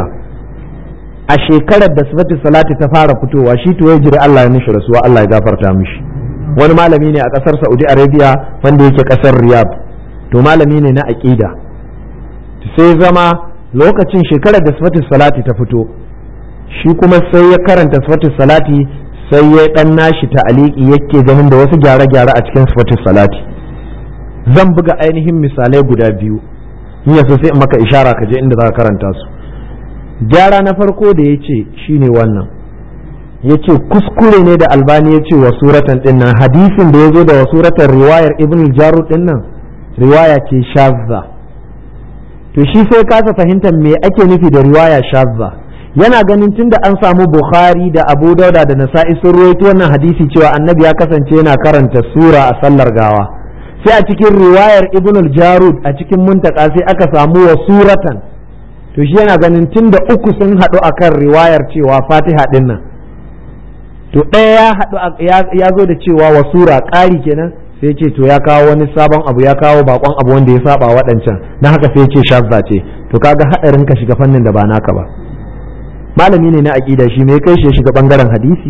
a shekarar da sifatu salati ta fara fitowa shi to ya jira Allah ya mishi rasuwa Allah ya gafarta mishi wani malami ne a kasar saudi arabia wanda yake kasar riyadh to malami ne na aqida sai zama lokacin shekarar da sifatu salati ta fito shi kuma sai ya karanta sifatu salati sai ya dan nashi ta'aliki yake ganin da wasu gyare-gyare a cikin sifatu salati zan buga ainihin misalai guda biyu in ya so sai in maka ishara ka je inda za ka karanta su gyara na farko da ya ce shine wannan ya ce kuskure ne da albani ya ce wa suratan din nan hadisin da ya zo da wa suratan riwayar ibn jarud din nan riwaya ce shazza to shi sai kasa fahimtar me ake nufi da riwaya shazza yana ganin tunda an samu bukhari da abu dauda da nasa'i sun ruwaito wannan hadisi cewa annabi ya kasance yana karanta sura a sallar gawa sai a cikin riwayar ibn al-jarud a cikin muntaka sai aka samu wa suratan to shi yana ganin tunda uku sun haɗu akan riwayar cewa fatiha din nan to ɗaya ya haɗu ya zo da cewa wa sura ƙari kenan sai ce to ya kawo wani sabon abu ya kawo bakon abu wanda ya saba waɗancan na haka sai ce shazza ce to kaga haɗarin ka shiga fannin da ba naka ba malami ne na aƙida shi me kai shi ya shiga bangaren hadisi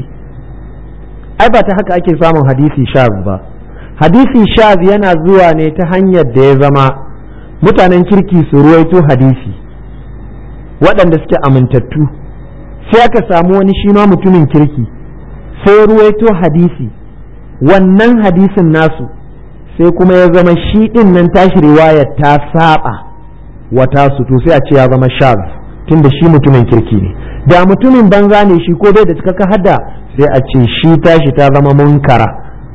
ai ba ta haka ake samun hadisi shaz ba hadisi shaz yana zuwa ne ta hanyar da ya zama mutanen kirki su ruwaito hadisi waɗanda suke amintattu sai aka samu wani shi ma mutumin kirki sai ruwaito hadisi wannan hadisin nasu sai kuma ya zama shi ɗin nan tashi riwayar ta saba wata su to sai a ce ya zama shaz tunda shi mutumin kirki ne da mutumin banza ne shi ko bai da cikakka hada sai a ce shi tashi ta zama munkara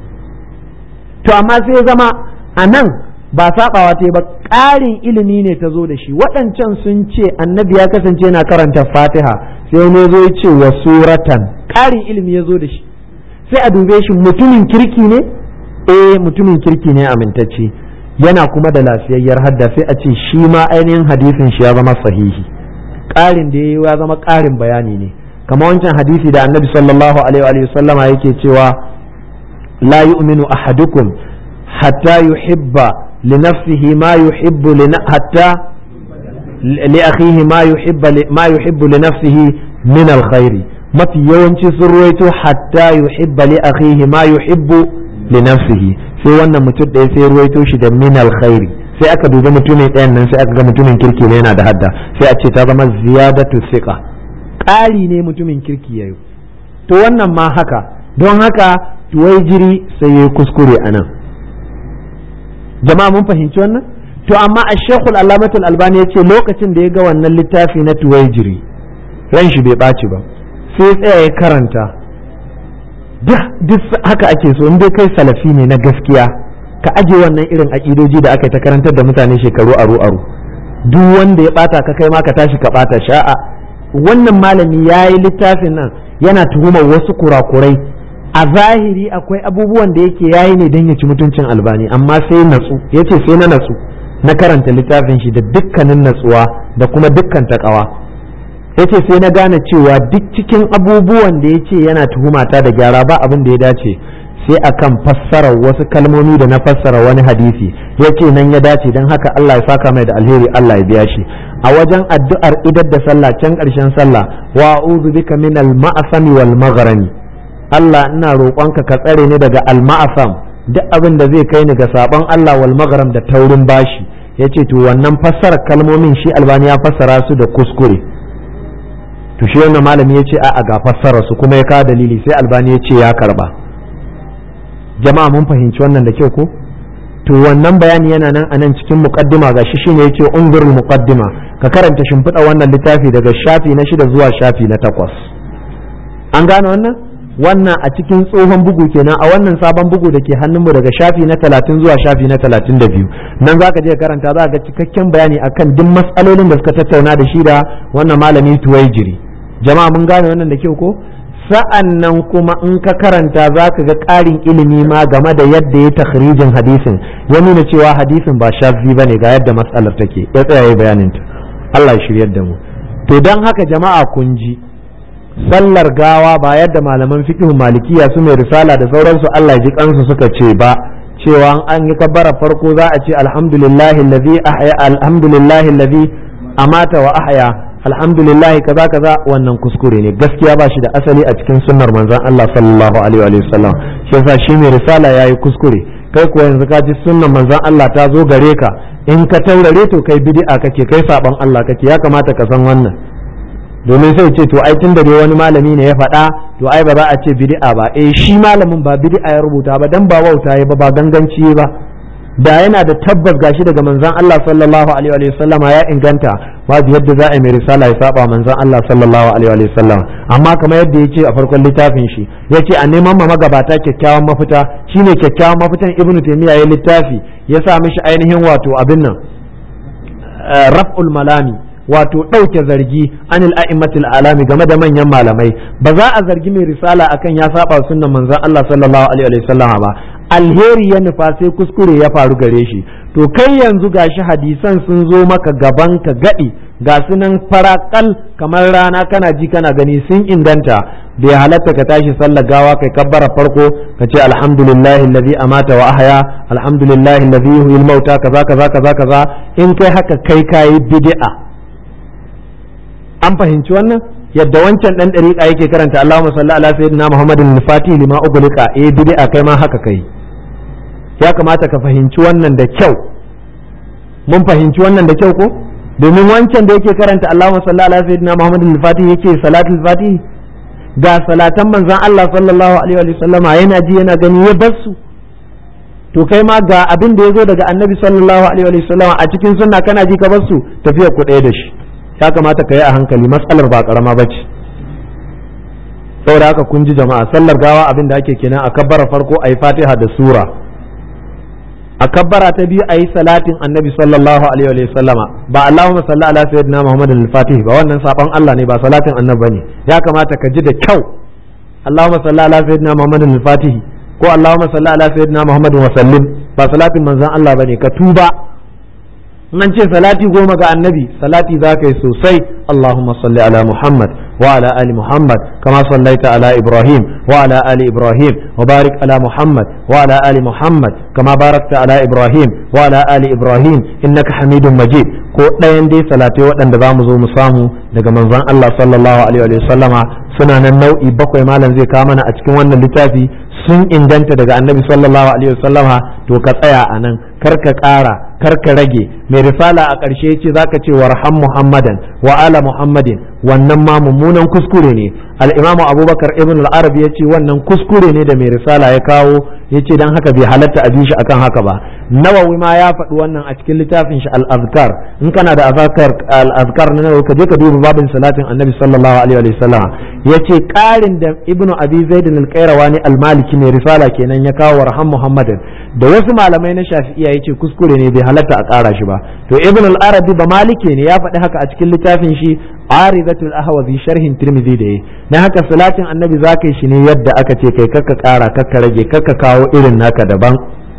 to amma sai ya zama a nan ba sabawa ta ba ƙarin ilimi ne ta zo da shi waɗancan sun ce annabi ya kasance yana karanta fatiha sai wani zo ya ce wa suratan ƙarin ilimi ya zo da shi sai a dube shi mutumin kirki ne eh mutumin kirki ne amintacce yana kuma da lafiyayyar hadda sai a ce shi ma ainihin hadisin shi ya zama sahihi ƙarin da ya ya zama ƙarin bayani ne kamar wancan hadisi da annabi sallallahu alaihi wa sallama yake cewa la yu'minu ahadukum hatta yuhibba li nafsihi ma yuhibbu hatta li akhihi ma yuhibba ma yuhibbu li nafsihi min alkhairi mafi yawanci sun ruwaito hatta yuhibba li akhihi ma yuhibbu li nafsihi sai wannan mutum ɗaya sai ruwaito shi da min alkhairi sai aka dubi mutumin ɗayan nan sai aka ga mutumin kirki ne yana da hadda sai a ce ta zama ziyadatu thiqa ƙari ne mutumin kirki yayi to wannan ma haka don haka tuwai jiri sai yayi kuskure anan jama'a mun fahimci wannan to amma a shekul alamatul albani ya ce lokacin da ya ga wannan littafi na tuwai jiri ran shi bai ɓaci ba sai tsaya ya karanta duk haka ake so in dai kai salafi ne na gaskiya ka aje wannan irin aƙidoji da aka ta karantar da mutane shekaru aru aru duk wanda ya bata ka kai ma ka tashi ka bata sha'a wannan malami ya yi littafin nan yana tuhumar wasu kurakurai a zahiri akwai abubuwan da yake yayi ne don ya ci mutuncin albani amma sai natsu ya ce sai na natsu na karanta littafin shi da dukkanin natsuwa da kuma dukkan takawa ya ce sai na gane cewa duk cikin abubuwan da ya ce yana tuhumata da gyara ba abin da ya dace sai akan fassarar wasu kalmomi da na fassara wani hadisi ya ce nan ya dace don haka Allah ya saka mai da alheri Allah ya biya shi a wajen addu'ar idar da sallah can ƙarshen sallah wa a'udhu bika min al-ma'asami wal maghrami Allah ina roƙonka ka tsare ni daga al-ma'asam duk abin da zai kai ni ga sabon Allah wal maghram da taurin bashi yace to wannan fassarar kalmomin shi albani ya fassara su da kuskure to shi wannan malami ya ce a ga fassara su kuma ya kawo dalili sai albani ya ce ya karba jama'a mun fahimci wannan da kyau ko to wannan bayani yana nan a nan cikin muqaddima gashi shine yace ungurul muqaddima ka karanta shimfiɗa wannan littafi daga shafi na shida zuwa shafi na takwas an gane wannan wannan a cikin tsohon bugu kenan a wannan sabon bugu da ke hannunmu daga shafi na talatin zuwa shafi na talatin da biyu nan za ka je karanta za ga cikakken bayani akan duk matsalolin da suka tattauna da shi da wannan malami tuwaijiri jama'a mun gane wannan da kyau ko sa'an nan kuma in ka karanta za ka ga ƙarin ilimi ma game da yadda ya takhrijin hadisin ya nuna cewa hadisin ba shafi ba ne ga yadda matsalar take ya tsaya ya bayaninta Allah ya shiryar da mu to don haka jama'a kun ji sallar gawa ba yadda malaman fiqh malikiya su mai risala da sauransu Allah ya ji kansu suka ce ba cewa an yi kabbara farko za a ce alhamdulillahi allazi ahya alhamdulillahi allazi amata wa ahya alhamdulillah kaza kaza wannan kuskure ne gaskiya ba shi da asali a cikin sunnar manzon Allah sallallahu alaihi wa sallam shi yasa shi mai risala yayi kuskure kai kuwa yanzu ka ji sunnar manzon Allah ta zo gare ka in ka taurare to kai bid'a kake kai saban Allah kake ya kamata ka san wannan domin sai ce to ai tun da dai wani malami ne ya faɗa to ai ba za a ce bid'a ba eh shi malamin ba bid'a ya rubuta ba dan ba wauta ya ba ba ganganci ba da yana da tabbas gashi daga manzon Allah sallallahu alaihi wa sallama ya inganta babu yadda za a yi mai risala ya saba manzon Allah sallallahu alaihi wa sallama amma kamar yadda yace a farkon littafin shi yace a neman ma magabata kyakkyawan mafita shine kyakkyawan mafitan ibnu taymiya ya littafi ya sa mishi ainihin wato abin nan raf'ul malami wato ɗauke zargi anil a'immatil alami game da manyan malamai ba za a zargi mai risala akan ya saba sunnan manzon Allah sallallahu alaihi wa sallama ba alheri ya nufa sai kuskure ya faru gare shi to kai yanzu gashi hadisan sun zo maka gaban ka gadi ga su nan farakal kamar rana kana ji kana gani sun inganta bai halatta ka tashi sallar gawa kai kabbara farko ka ce alhamdulillahi allazi amata wa ahya alhamdulillahi allazi yuhyil mauta kaza kaza kaza kaza in kai haka kai kai bid'a an fahimci wannan yadda wancan dan dariƙa yake karanta Allahumma salli ala sayyidina Muhammadin al-Fatih lima ughliqa eh bid'a kai ma haka kai ya kamata ka fahimci wannan da kyau mun fahimci wannan da kyau ko domin wancan da yake karanta Allahumma salli ala sayyidina Muhammadin al-Fatih yake salatul Fatih ga salatan manzon Allah sallallahu alaihi wa sallama yana ji yana gani ya bar su to kai ma ga abin da ya zo daga annabi sallallahu alaihi wa sallama a cikin sunna kana ji ka bar su tafiyar ku ɗaya da shi ya kamata ka yi a hankali matsalar ba karama ba ce saboda haka kun ji jama'a sallar gawa abin da ake kenan a kabbara farko a yi fatiha da sura a kabbara ta biyu a yi salatin annabi sallallahu alaihi wa sallama ba allahumma salli ala sayyidina muhammad al-fatih ba wannan saban allah ne ba salatin annabi bane ya kamata ka ji da kyau allahumma salli ala sayyidina muhammad al-fatih ko allahumma salli ala sayyidina muhammad wa sallim ba salatin manzon Allah bane ka tuba nan ce salati goma ga annabi salati za ka yi sosai Allahumma salli ala Muhammad wa ala ali Muhammad kama sallaita ala Ibrahim wa ala ali Ibrahim wa barik ala Muhammad wa ala ali Muhammad kama barakta ala Ibrahim wa ala ali Ibrahim innaka Hamidum Majid ko ɗayan dai salatai waɗanda za mu zo mu samu daga manzon Allah sallallahu alaihi wa sallama suna nan nau'i bakwai malam zai kawo mana a cikin wannan littafi sun inganta daga annabi sallallahu alaihi wa sallama to ka tsaya a nan kar ka ƙara kar ka rage mai risala a ƙarshe ce zaka ce warham muhammadan wa ala muhammadin wannan ma mummunan kuskure ne al-imamu abubakar ibn al-arab ya ce wannan kuskure ne da mai risala ya kawo ya ce don haka bai halatta a bi shi akan haka ba nawawi ma ya faɗi wannan a cikin littafin shi al-azkar in kana da azkar al-azkar na nawawi ka je ka duba babin salatin annabi sallallahu alaihi wa sallam yace ƙarin da ibnu abi zaid al-qayrawani al-maliki mai risala kenan ya kawo warham muhammadin da wasu malamai na shafi'iya yace kuskure ne bai halatta a ƙara shi ba to ibn al-arabi ba malike ne ya faɗi haka a cikin littafin shi aridatul ahwazi sharhin tirmidhi da yi na haka salatin annabi zaka yi shi ne yadda aka ce kai kakka ƙara kakka rage kakka kawo irin naka daban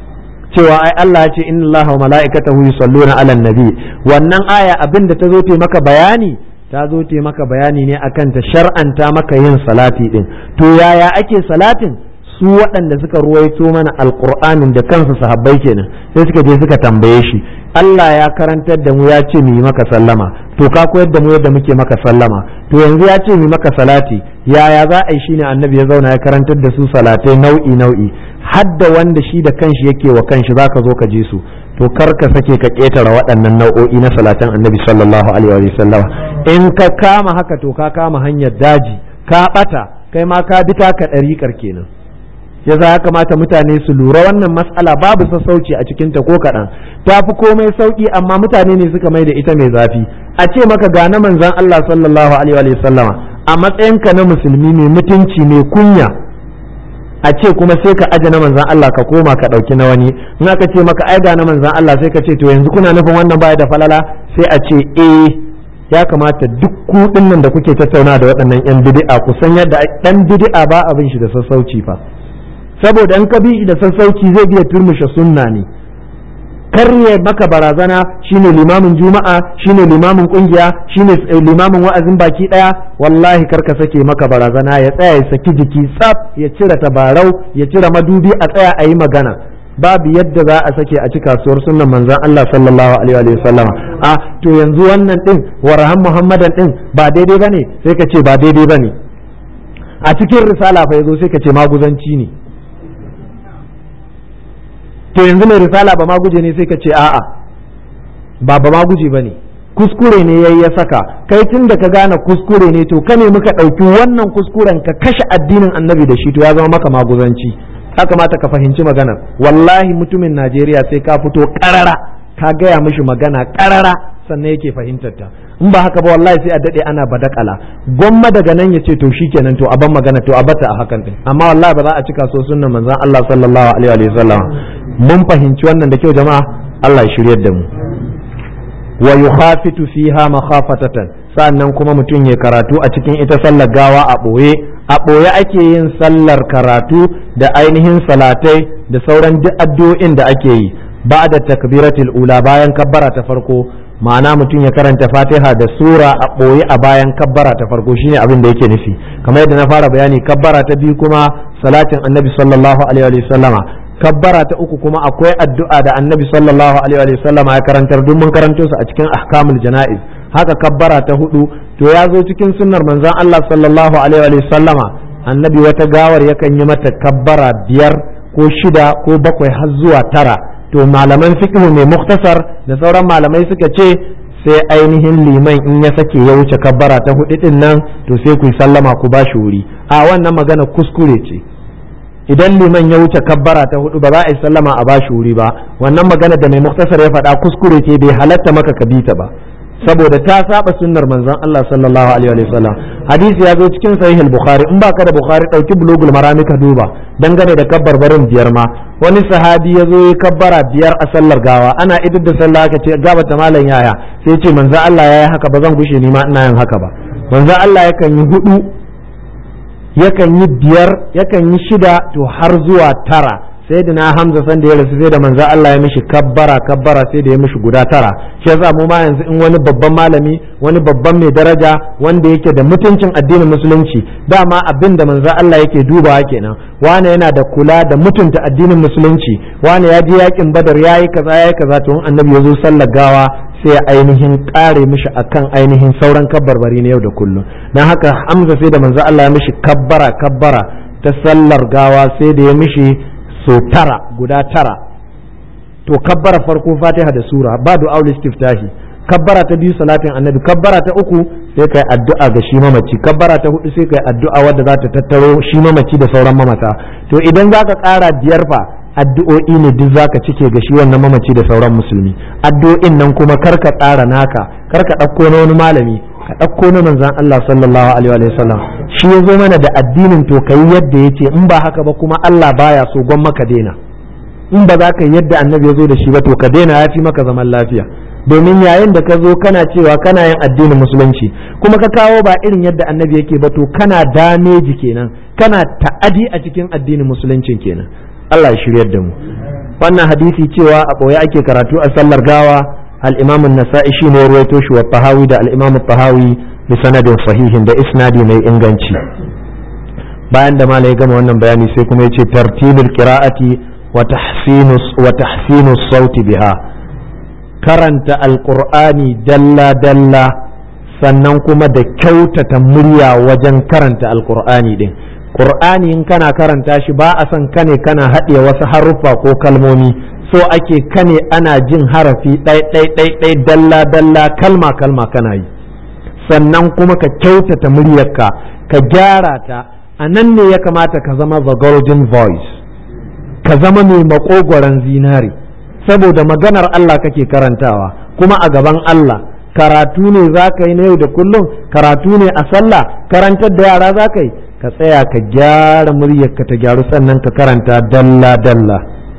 cewa ai Allah ya ce inna Allaha wa mala'ikatahu yusalluna 'alan nabi wannan aya abin da ta zo ta maka bayani ta zo ta maka bayani ne akan ta shar'anta maka yin salati din to yaya ake salatin su waɗanda suka ruwaito mana alƙur'anin da kansu sahabbai kenan sai suka je suka tambaye shi Allah ya karantar da mu ya ce mu yi maka sallama to ka koyar da mu yadda muke maka sallama to yanzu ya ce mu yi maka salati yaya za a yi shine annabi ya zauna ya karantar da su salatai nau'i nau'i hadda wanda shi da kanshi yake wa kanshi zaka zo ka ji su to kar ka sake ka ketara waɗannan nau'o'i na salatan annabi sallallahu alaihi wa sallama in ka kama haka to ka kama hanyar daji ka bata kai ma ka bi taka ɗariƙar kenan ya za ya kamata mutane su lura wannan matsala babu sassauci a cikinta ko kaɗan ta fi komai sauƙi amma mutane ne suka mai da ita mai zafi a ce maka ga na manzan Allah sallallahu alaihi wa sallama a matsayinka na musulmi mai mutunci mai kunya a ce kuma sai ka aje na manzan Allah ka koma ka ɗauki na wani in aka ce maka ai ga na manzan Allah sai ka ce to yanzu kuna nufin wannan baya da falala sai a ce eh ya kamata duk kuɗin nan da kuke tattauna da waɗannan 'yan bid'a ku san yadda ɗan bid'a ba abin shi da sassauci fa saboda in ka bi da sassauci zai biya turmushe sunna ne karye maka barazana shine limamin juma'a shine limamin kungiya shine limamin wa'azin baki daya wallahi karka sake maka barazana ya tsaya ya saki jiki tsaf ya cire tabarau ya cire madubi a tsaya a yi magana babu yadda za a sake a ci kasuwar sunnan manzon Allah sallallahu alaihi wa sallam a to yanzu wannan din warahan muhammadan din ba daidai bane sai ka ce ba daidai bane a cikin risala fa yazo sai ka ce maguzanci ne to yanzu mai risala ba ma guje ne sai ka ce a'a ba ba ma guje ba ne kuskure ne yayi ya saka kai tun da ka gane kuskure ne to ka ne muka ɗauki wannan kuskuren ka kashe addinin annabi da shi to ya zama maka maguzanci ya kamata ka fahimci maganar wallahi mutumin najeriya sai ka fito ƙarara ka gaya mishi magana ƙarara sannan yake fahimtar ta in ba haka ba wallahi sai a dade ana badakala gwamma daga nan ya ce to shikenan to a ban magana to a bata a hakan din amma wallahi ba za a cika so sunnan manzon Allah sallallahu alaihi wa sallam mun fahimci wannan da kyau jama'a Allah ya shiryar da mu wa yukhafitu fiha makhafatatan sannan kuma mutum ya karatu a cikin ita sallar gawa a boye a boye ake yin sallar karatu da ainihin salatai da sauran duk addu'o'in da ake yi ba da takbiratul ula bayan kabbara ta farko ma'ana mutum ya karanta fatiha da sura a ɓoye a bayan kabbara ta farko shine abin da yake nufi kamar yadda na fara bayani kabbara ta biyu kuma salatin annabi sallallahu alaihi wa sallama kabbara ta uku kuma akwai addu'a da annabi sallallahu alaihi wa sallama ya karantar duk mun karanto su a cikin ahkamul jana'iz haka kabbara ta hudu to ya zo cikin sunnar manzon Allah sallallahu alaihi wa sallama annabi wata gawar yakan yi mata kabbara biyar ko shida ko bakwai har zuwa tara to malaman fiqh mai muktasar da sauran malamai suka ce sai ainihin liman in ya sake ya wuce kabbara ta hudu din nan to sai ku sallama ku bashi wuri a wannan magana kuskure ce idan liman ya wuce kabbara ta hudu ba za a yi sallama a bashi wuri ba wannan magana da mai muktasar ya faɗa kuskure ce bai halatta maka ka bita ba saboda ta saba sunnar manzon Allah sallallahu alaihi wa sallam hadisi ya zo cikin sahih al-bukhari in baka da bukhari dauki bulugul marami ka duba dangane da kabbar barin biyar ma wani sahabi ya zo ya kabbara biyar a sallar gawa ana idar da sallah aka ce gaba ta malam yaya sai ce manzon Allah yayi haka ba zan gushe ni ma ina yin haka ba manzon Allah yakan yi hudu yakan yi biyar yakan yi shida to har zuwa tara sayyidina hamza san da ya rasu sai da manzo Allah ya mishi kabbara kabbara sai da ya mishi guda tara shi yasa mu ma yanzu in wani babban malami wani babban mai daraja wanda yake da mutuncin addinin musulunci dama abin da manzo Allah yake dubawa kenan wane yana da kula da mutunta addinin musulunci wane ya je yakin badar yayi kaza yayi kaza to in annabi ya zo sallar gawa sai ya ainihin kare mishi akan ainihin sauran kabbarbari na yau da kullum dan haka hamza sai da manzo Allah ya mishi kabbara kabbara ta sallar gawa sai da ya mishi so tara guda tara to kabbara farko fatiha da sura ba du'aul istiftahi kabbara ta biyu salatin annabi kabbara ta uku sai kai addu'a ga shi mamaci kabbara ta hudu sai kai addu'a wadda za ta tattaro shi mamaci da sauran mamata to idan zaka kara biyar fa addu'o'i ne duk zaka cike ga shi wannan mamaci da sauran musulmi addu'o'in nan kuma karka tsara naka karka ɗauko na wani malami ka ɗauko na manzan Allah sallallahu alaihi wa sallam shi ya zo mana da addinin to kai yadda ya ce in ba haka ba kuma Allah baya so gwan maka daina in ba za ka yadda annabi ya zo da shi ba to ka daina ya fi maka zaman lafiya domin yayin da ka zo kana cewa kana yin addinin musulunci kuma ka kawo ba irin yadda annabi yake ba to kana dameji kenan kana ta'adi a cikin addinin musuluncin kenan Allah ya shiryar da mu wannan hadisi cewa a ɓoye ake karatu a sallar gawa al-imam an-nasa'i shine ya ruwaito shi wa tahawi da al-imam tahawi bi sanadin sahihin da isnadi mai inganci bayan da malai gama wannan bayani sai kuma yace tartibul qira'ati wa tahsinu wa tahsinu sauti biha karanta alqur'ani dalla dalla sannan kuma da kyautata murya wajen karanta alqur'ani din qur'ani in kana karanta shi ba a son kane kana haɗe wasu haruffa ko kalmomi so ake kane ana jin harafi ɗai ɗai ɗai ɗai dalla dalla kalma kalma kana yi sannan kuma ka kyautata muryarka ka gyara ta a nan ne ya kamata ka zama the golden voice ka zama mai makogoron zinari saboda maganar Allah kake karantawa kuma a gaban Allah karatu ne za ka yi na yau da kullum karatu ne a sallah karantar da yara za ka yi ka tsaya ka gyara muryarka ta gyaru sannan ka karanta dalla dalla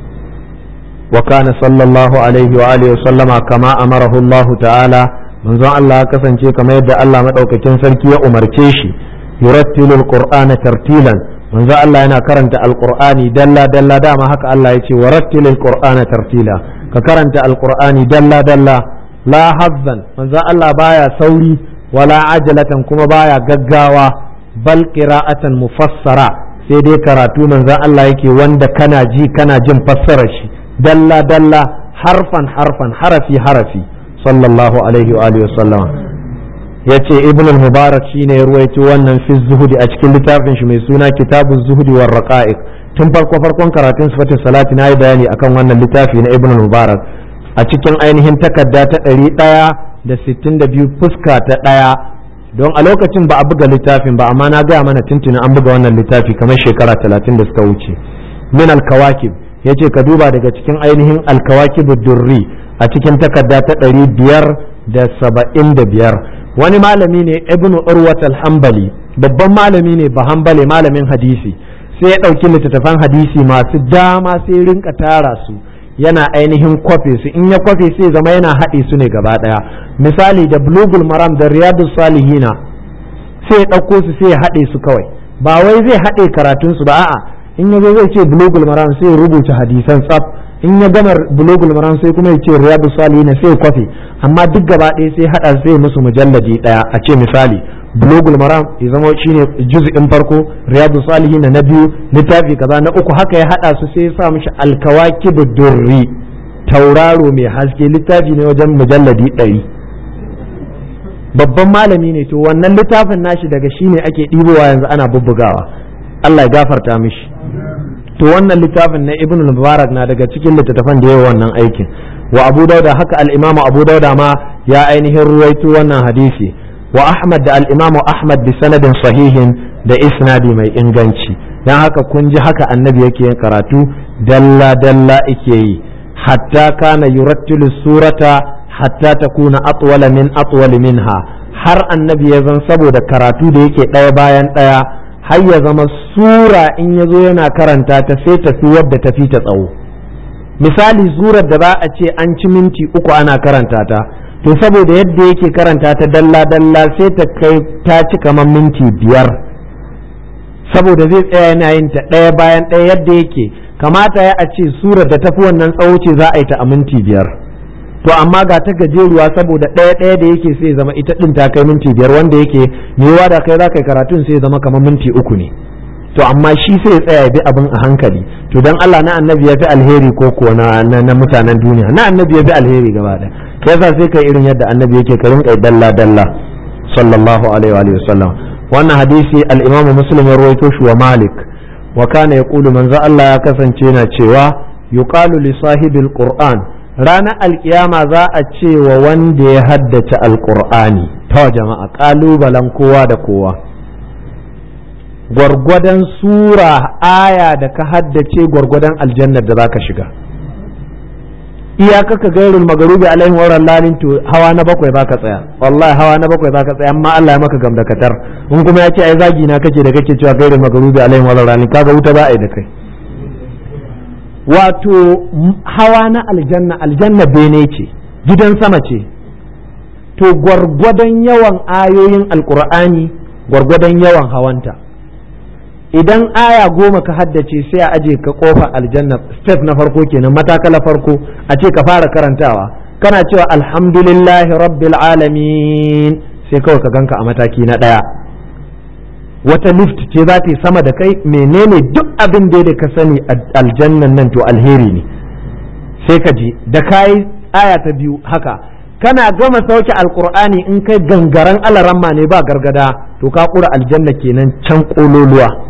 wa kana sallallahu alaihi wa alihi sallama kama amarahu Allah ta'ala manzon Allah ya kasance kamar yadda Allah madaukakin sarki ya umarce shi yurattilu alqur'ana tartilan manzon Allah yana karanta alqur'ani dalla dalla dama haka Allah ya ce warattil alqur'ana tartila ka karanta alqur'ani dalla dalla la hazzan manzon Allah baya sauri wala ajalatan kuma baya gaggawa bal qira'atan mufassara sai dai karatu manzon Allah yake wanda kana ji kana jin fassarar shi dalla dalla harfan harfan harafi harafi sallallahu alaihi wa alihi wasallam yace ibn al-mubarak shine ya ruwaito wannan fi zuhudi a cikin littafin shi mai suna kitabu zuhudi war raqa'iq tun farko farkon karatun sifatin salati na yi bayani akan wannan littafi na ibn al-mubarak a cikin ainihin takarda ta ɗari ɗaya da sittin da biyu fuska ta ɗaya don a lokacin ba a buga littafin ba amma na gaya mana tuntuni an buga wannan littafi kamar shekara talatin da suka wuce min al-kawakib ya ce ka duba daga cikin ainihin alkawaki durri a cikin takarda ta ɗari biyar da saba'in da biyar wani malami ne ibnu urwat al-hanbali babban malami ne ba hanbali malamin hadisi sai ya ɗauki littattafan hadisi masu dama sai rinka tara su yana ainihin kwafe su in ya kwafe sai zama yana haɗe su ne gaba ɗaya misali da bulugul maram da riyadus salihina sai ya ɗauko su sai ya haɗe su kawai ba wai zai haɗe karatun su ba a'a in ya zo zai ce bulogul maram sai ya rubuta hadisan tsaf in ya gama bulogul maram sai kuma ya ce riyadu salihin sai ya kwafe amma duk gaba ɗaya sai hada sai musu mujalladi ɗaya a ce misali bulogul maram ya zama shine juz'in farko riyadu salihin na biyu littafi kaza na uku haka ya hada su sai ya sa mishi alkawakib durri tauraro mai haske littafi ne wajen mujalladi ɗari babban malami ne to wannan littafin nashi daga shine ake ɗibowa yanzu ana bubbugawa Allah ya gafarta mishi to wannan littafin na ibn mubarak na daga cikin littattafan da yawa wannan aikin wa abu dauda haka al-imam abu dauda ma ya ainihin ruwaito wannan hadisi wa ahmad da al-imam ahmad bi sanadin sahihin da isnadi mai inganci dan haka kun ji haka annabi yake yin karatu dalla dalla yake yi hatta kana yurattilu surata hatta takuna atwala min atwal minha har annabi ya zan saboda karatu da yake ɗaya bayan ɗaya har ya zama sura in ya zo yana karanta ta sai tafi wadda ta fi ta tsawo misali surar da za a ce an ci minti uku ana karanta ta to saboda yadda yake karanta ta dalla dalla sai ta kai ta ci kamar minti biyar saboda zai tsaya yana yin ta ɗaya bayan ɗaya yadda yake kamata ya a ce surar da tafi wannan tsawo ce za a yi ta a minti biyar to amma ga ta gajeruwa saboda ɗaya ɗaya da yake sai zama ita ɗin ta kai minti biyar wanda yake mewa da kai za ka yi karatun sai zama kamar minti uku ne to amma shi sai ya tsaya bi abin a hankali to dan Allah na annabi ya fi alheri ko ko na na mutanen duniya na annabi ya fi alheri gaba ɗaya kai yasa sai kai irin yadda annabi yake ka rinka dalla dalla sallallahu alaihi wa sallam wannan hadisi al-Imam Muslim ya rawaito shi wa Malik wa kana yaqulu manzo Allah ya kasance yana cewa yuqalu li sahibil qur'an ranar alkiyama za a ce wa wanda ya haddace alkur'ani ta jama'a kalubalen kowa da kowa gwargwadon sura aya da ka haddace gwargwadon aljannar da za ka shiga iyaka ka gairul magarubi alaihim wa lalin to hawa na bakwai za ka tsaya wallahi hawa na bakwai za ka tsaya amma Allah ya maka gamdakatar in kuma ya ce ai zagi na kake da kake cewa gairul magarubi alaihim wa lalin kaga wuta za a yi da kai wato hawa na aljanna aljanna bene ce gidan sama ce to gwargwadon yawan ayoyin alkur'ani gwargwadon yawan hawanta idan aya goma ka haddace sai a aje ka kofa aljanna step na farko kenan matakala farko a ce ka fara karantawa kana cewa alhamdulillahi rabbil alamin sai kawai ka ganka a mataki na ɗaya wata lift ce za ta yi sama da kai menene duk abin da da ka sani aljannan nan to alheri ne sai ka ji da kayi aya ta biyu haka kana gama sauke alkur'ani in kai gangaren alaramma ne ba gargada to ka kura aljanna kenan can kololuwa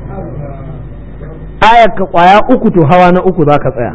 ayar ka kwaya uku to hawa na uku za ka tsaya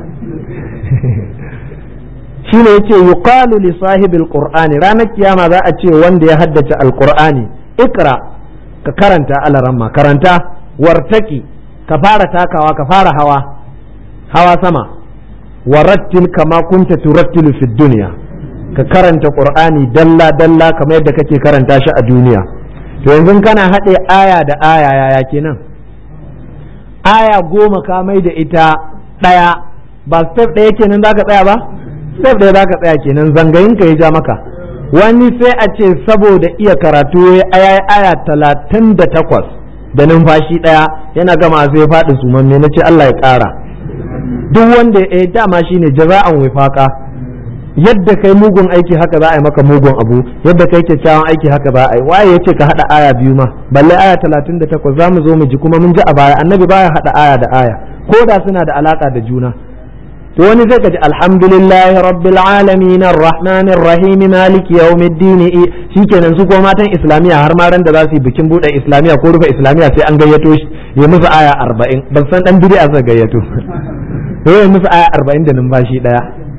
shine yace yuqalu li sahibil qur'ani ranar kiyama za a ce wanda ya haddace alqur'ani ikra ka karanta alaramma karanta wartaki ka fara takawa ka fara hawa hawa sama warattil kama kunta turattilu fid dunya ka karanta qur'ani dalla dalla kamar yadda kake karanta shi a duniya to yanzu kana haɗe aya da aya yaya kenan aya goma ka mai da ita ɗaya ba step ɗaya kenan zaka tsaya ba step ɗaya zaka tsaya kenan zangayin ka ya ja maka wani sai a ce saboda iya karatu ya aya aya talatin da takwas da numfashi ɗaya yana gama sai ya faɗi sumamme na ce Allah ya ƙara duk wanda ya dama shine jaza'an wifaka yadda kai mugun aiki haka za a yi maka mugun abu yadda kai kyakkyawan aiki haka za a yi waye yace ka hada aya biyu ma balle aya 38 za mu zo mu ji kuma mun ji a baya annabi baya hada aya da aya ko da suna da alaka da juna to wani zai kaji alhamdulillahi rabbil alamin arrahmanir rahim maliki yawmiddin shikenan su ko matan islamiya har ma ran da za su yi bikin bude islamiya ko rufe islamiya sai an gayyato shi ya musu aya 40 ban san dan bid'a zai gayyato to ya musu aya 40 da numfashi daya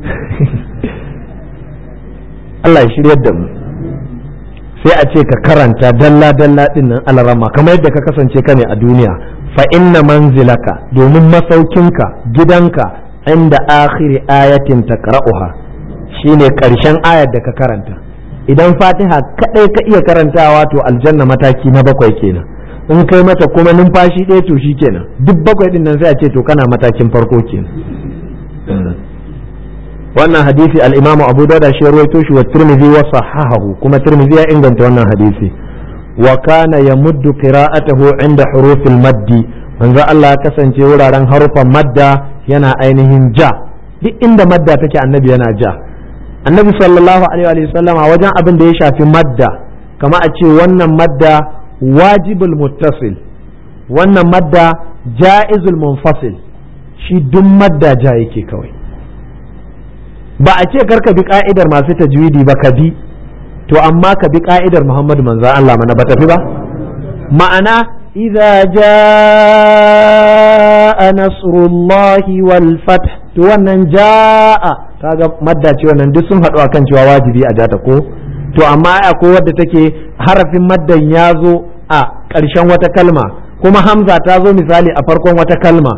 Allah ya shiryar da mu sai a ce ka karanta dalla dalla din nan alarama kamar yadda ka kasance ka ne a duniya fa inna manzilaka domin masaukinka gidanka inda akhiri ayatin taqra'uha shine karshen ayar da ka karanta idan fatiha kadai ka iya karantawa to aljanna mataki na bakwai kenan in kai mata kuma numfashi ɗaya to kenan duk bakwai din nan sai a ce to kana matakin farko kenan wannan hadisi al-imamu abu dauda shi rawaito shi wa tirmidhi wa sahahahu kuma tirmidhi ya inganta wannan hadisi wa kana yamuddu qira'atahu inda hurufil maddi manzo Allah ya kasance wuraren harufan madda yana ainihin ja duk inda madda take annabi yana ja annabi sallallahu alaihi wa sallama wajen abin da ya shafi madda kama a ce wannan madda wajibul muttasil wannan madda ja'izul munfasil shi duk madda ja yake kawai ba a ce karka bi ka'idar masu tajwidi ba ka bi to amma ka bi ka'idar Muhammadu manzo Allah mana ba tafi ba ma'ana idza jaa nasrullahi wal fath to wannan jaa kaga madda ce wannan duk sun haɗu akan cewa wajibi a jata ko to amma akwai wadda take harafin maddan ya zo a ƙarshen wata kalma kuma hamza ta zo misali a farkon wata kalma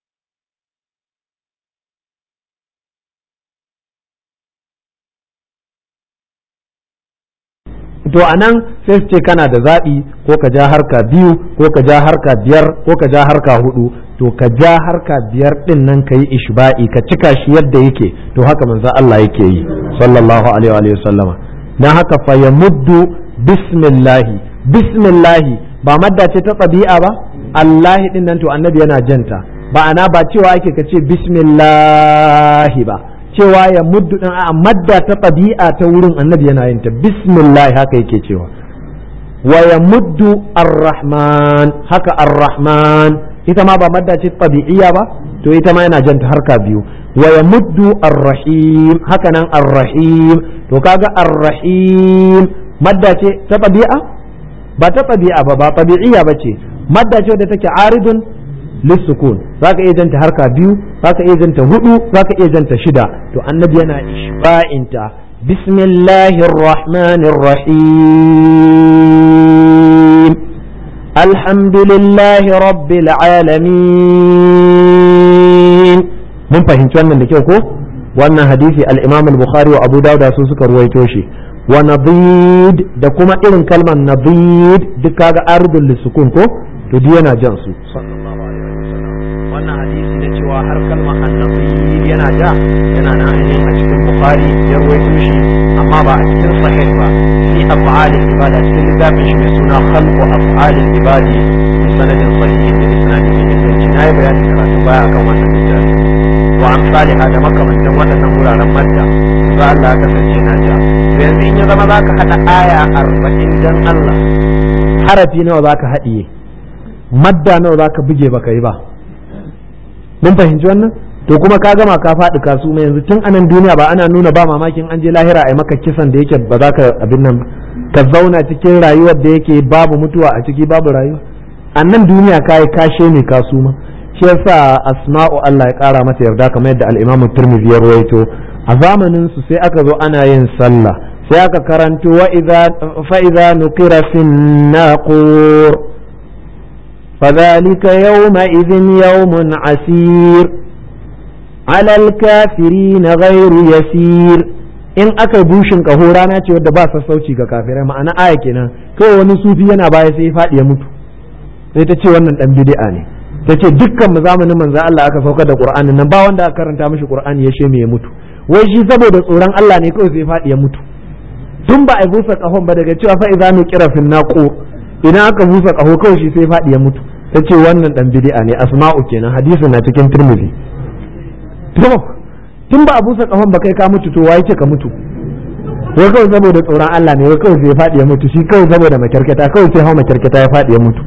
to a nan sai su ce kana da zaɓi ko ka ja harka biyu ko ka ja harka biyar ko ka ja harka hudu to ka ja harka biyar din nan ka yi ishba'i ka cika shi yadda yake to haka manzo Allah yake yi sallallahu alaihi wa sallama dan haka fa yamuddu bismillahi bismillahi ba madda ce ta tabi'a ba Allah din nan to annabi yana janta ba ana ba cewa ake ka ce bismillahi ba cewa ya muddu din a madda ta tabi'a ta wurin annabi yana yin ta bismillah haka yake cewa wa ya muddu ar-rahman haka ar-rahman ita ma ba madda ce tabi'iyya ba to ita ma yana janta harka biyu wa ya muddu ar-rahim haka nan ar-rahim to kaga ar-rahim madda ce ta tabi'a ba ta tabi'a ba ba tabi'iyya ba ce madda ce wadda take aridun lissukun zaka iya janta harka biyu zaka iya janta hudu zaka iya janta shida to annabi yana ishba'inta bismillahir rahmanir rahim alhamdulillahi rabbil alamin mun fahimci wannan da kyau ko wannan hadisi al-imam al-bukhari wa abu dawud su suka ruwaito shi wa nabid da kuma irin kalmar nabid duk kaga ardul lisukun ko to duk yana jan su wannan hadisi da cewa har kalmar annabi yana ja yana nan ainihin a cikin bukhari ya ruwaito shi amma ba a cikin sahih ba fi af'alil ibada cikin littafin shi mai suna khalqu af'alil ibadi bi sanadin sahihin da isnadin mai inganci na yi bayani karatu baya akan wannan littafi wa amsaliha da makamantan waɗannan wuraren madda za Allah ya kasance na ja to yanzu in ya zama za ka haɗa aya arba'in dan Allah harafi nawa za ka haɗiye madda nawa za ka buge baka yi ba mun fahimci wannan to kuma ka gama ka faɗi kasu mai yanzu tun anan duniya ba ana nuna ba mamakin an je lahira a maka kisan da yake ba za ka abin nan ka zauna cikin rayuwar da yake babu mutuwa a ciki babu rayuwa a nan duniya ka yi kashe ne kasu ma shi yasa asma'u Allah ya kara mata yarda kamar yadda al-Imam Tirmidhi ya rawaito a zamanin su sai aka zo ana yin sallah sai aka karanto wa idza fa idza nuqira fin naqur فذلك يومئذ يوم عسير على الكافرين غير يسير in aka bushin kaho rana ce wadda ba sassauci ga kafirai ma'ana aya kenan kawai wani sufi yana baya sai ya faɗi ya mutu sai ta ce wannan dan bid'a ne ta ce dukkan mu zamanin manzo Allah aka saukar da Qur'ani nan ba wanda aka karanta mishi Qur'ani ya sheme ya mutu wai shi saboda tsoron Allah ne kawai sai ya faɗi ya mutu tun ba a busa kahon ba daga cewa fa idza nuqira fin naqur idan aka busa kaho kawai shi sai faɗi ya mutu ta ce wannan dan bid'a ne asma'u kenan hadisin na cikin tirmidhi to tun ba a busa kahon ba kai ka mutu to wai ce ka mutu wai kawai saboda tsoron Allah ne wai kawai sai ya faɗi ya mutu shi kawai saboda makyarkata kawai sai hau makyarkata ya faɗi ya mutu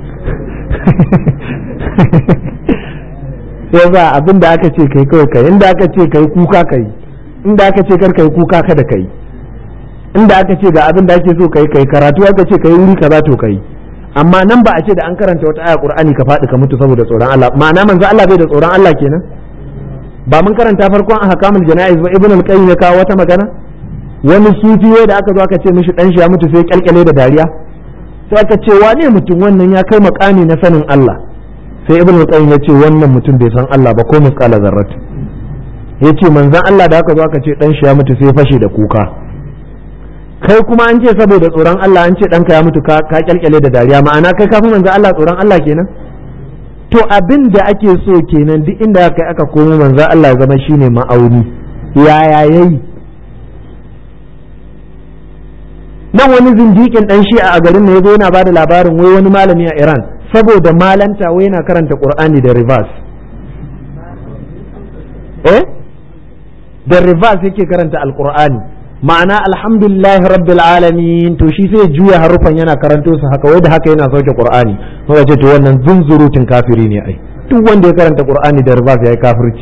sai za abin da aka ce kai kawai kai inda aka ce kai kuka kai inda aka ce kar kai kuka kada kai inda aka ce ga abin da ake so kai kai karatu aka ce kai wuri kaza to kai amma nan ba a ce da an karanta wata aya qur'ani ka faɗi ka mutu saboda tsoron Allah ma'ana manzo Allah bai da tsoron Allah kenan ba mun karanta farkon ahkamul jana'iz ba ibn al-qayyim ya kawo wata magana wani sufi da aka zo aka ce mishi dan shi ya mutu sai kyalkyale da dariya sai aka ce wane mutum wannan ya kai makami na sanin Allah sai ibn al-qayyim ya ce wannan mutum bai san Allah ba ko misqala zarrat ya ce manzon Allah da aka zo aka ce dan shi ya mutu sai fashe da kuka kai kuma an ce saboda tsoron Allah an ce ɗanka ya mutu ka kyalkyale da dariya ma'ana kai kafin manzo Allah tsoron Allah kenan to abin da ake so kenan duk inda aka aka komo manzo Allah zama shine ma'auni yaya yayi nan wani zindikin dan shi a garin ne yazo yana bada labarin wai wani malami a Iran saboda malanta wai yana karanta Qur'ani da reverse eh da reverse yake karanta alqur'ani ma'ana alhamdulillahi rabbil alamin to shi sai juya harufan yana karanto su haka wai da haka yana sauke qur'ani muka ce to wannan zunzurutun kafiri ne ai duk wanda ya karanta qur'ani da ribas yayi kafirci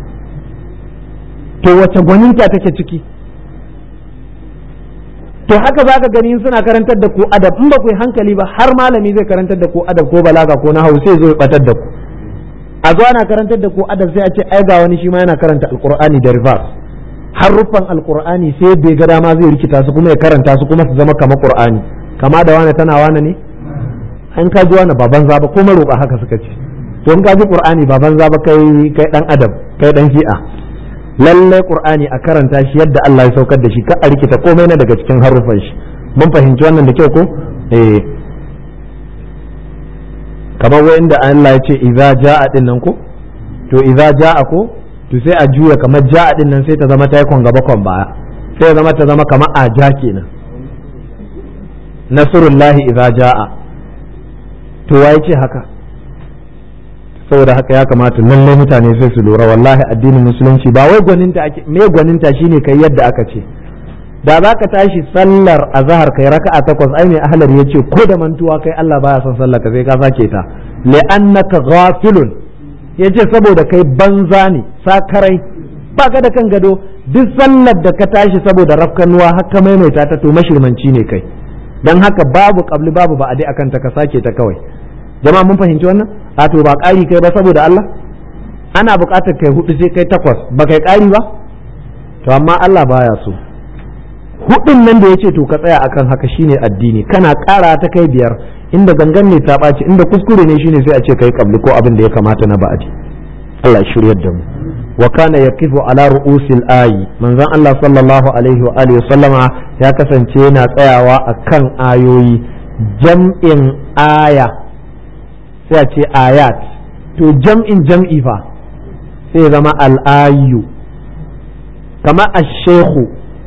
to wace gwaninta take ciki to haka zaka gani suna karantar da ku adab in ba ku yi hankali ba har malami zai karantar da ku adab ko balaga ko nahawu sai zo ya batar da ku a zo ana karantar da ku adab sai a ce ai ga wani shi ma yana karanta alqur'ani da ribas haruffan alkur'ani sai bai ga dama zai rikita su kuma ya karanta su kuma su zama kamar qur'ani kama da wani tana wani ne an ka ji wani baban zaba ko maroƙa haka suka ce to in ka ji qur'ani baban zaba kai kai dan adam kai dan shi'a lalle qur'ani a karanta shi yadda Allah ya saukar da shi ka a rikita komai na daga cikin haruffan shi mun fahimci wannan da kyau ko eh kamar wanda Allah ya ce idza jaa din nan ko to idza jaa ko to sai a juya kamar ja din nan sai ta zama ta yi gaba kwan baya sai ya zama ta zama kamar a ja kenan nasrullahi idza jaa to waye ce haka saboda haka ya kamata lallai mutane sai su lura wallahi addinin musulunci ba wai gwaninta ake me gwaninta shine kai yadda aka ce da za ka tashi sallar azhar kai raka'a takwas ai mai ahlar yace ko da mantuwa kai Allah baya son sallar ka sai ka sake ta li'annaka ghafilun yace saboda kai banza ne sakarai ba ka da kan gado duk sallar da ka tashi saboda rafkanuwa haka maimaita ta to mashirmanci ne kai dan haka babu kabli babu ba a dai akan ta ka sake ta kawai jama'a mun fahimci wannan a to ba ƙari kai ba saboda Allah ana buƙatar kai hudu sai kai takwas ba kai ƙari ba to amma Allah baya so hudun nan da yace to ka tsaya akan haka shine addini kana ƙara ta kai biyar inda gangan ne ta ɓaci inda kuskure ne shine sai a ce kai kabli ko abin da ya kamata na ba'adi Allah ya shiryar da mu wa kana yaqifu ala ru'usil ayi manzon Allah sallallahu alaihi wa alihi sallama ya kasance yana tsayawa akan ayoyi jam'in aya sai a ce ayat to jam'in jam'i fa sai zama al'ayu kama ash-shaykhu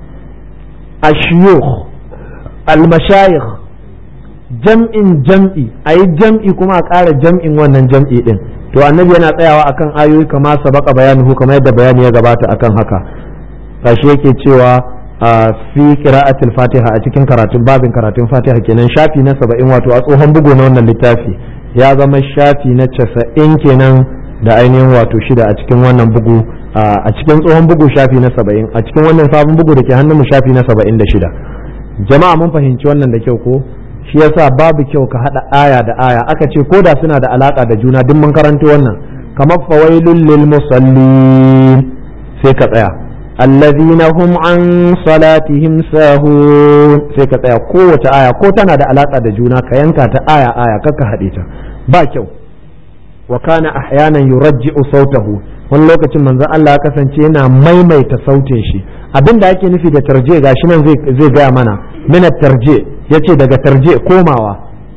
ash-shuyukh al-mashayikh jam'in jam'i ayi jam'i kuma a ƙara jam'in wannan jam'i din to annabi yana tsayawa akan ayoyi kama sabaka bayanuhu kamar yadda bayani ya gabata akan haka kashi yake cewa a fi qira'atil fatiha a cikin karatun babin karatun fatiha kenan shafi na saba'in wato a tsohon bugu na wannan littafi ya zama shafi na casa'in kenan da ainihin wato shida a cikin wannan bugu a cikin tsohon bugu shafi na saba'in a cikin wannan sabon bugu da ke hannun mu shafi na saba'in da shida jama'a mun fahimci wannan da kyau ko shi yasa babu kyau ka hada aya da aya aka ce ko da suna da alaka da juna duk mun karanto wannan kamar fawailul lil musallin sai ka tsaya allazina hum an salatihim sahun sai ka tsaya kowace aya ko tana da alaka da juna ka yanka ta aya aya kaka hade ta ba kyau wa kana ahyanan yurajji'u sautahu wani lokacin manzon Allah ya kasance yana maimaita sautin shi abin da ake nufi da tarje gashi nan zai gaya mana mina tarje yace daga tarje komawa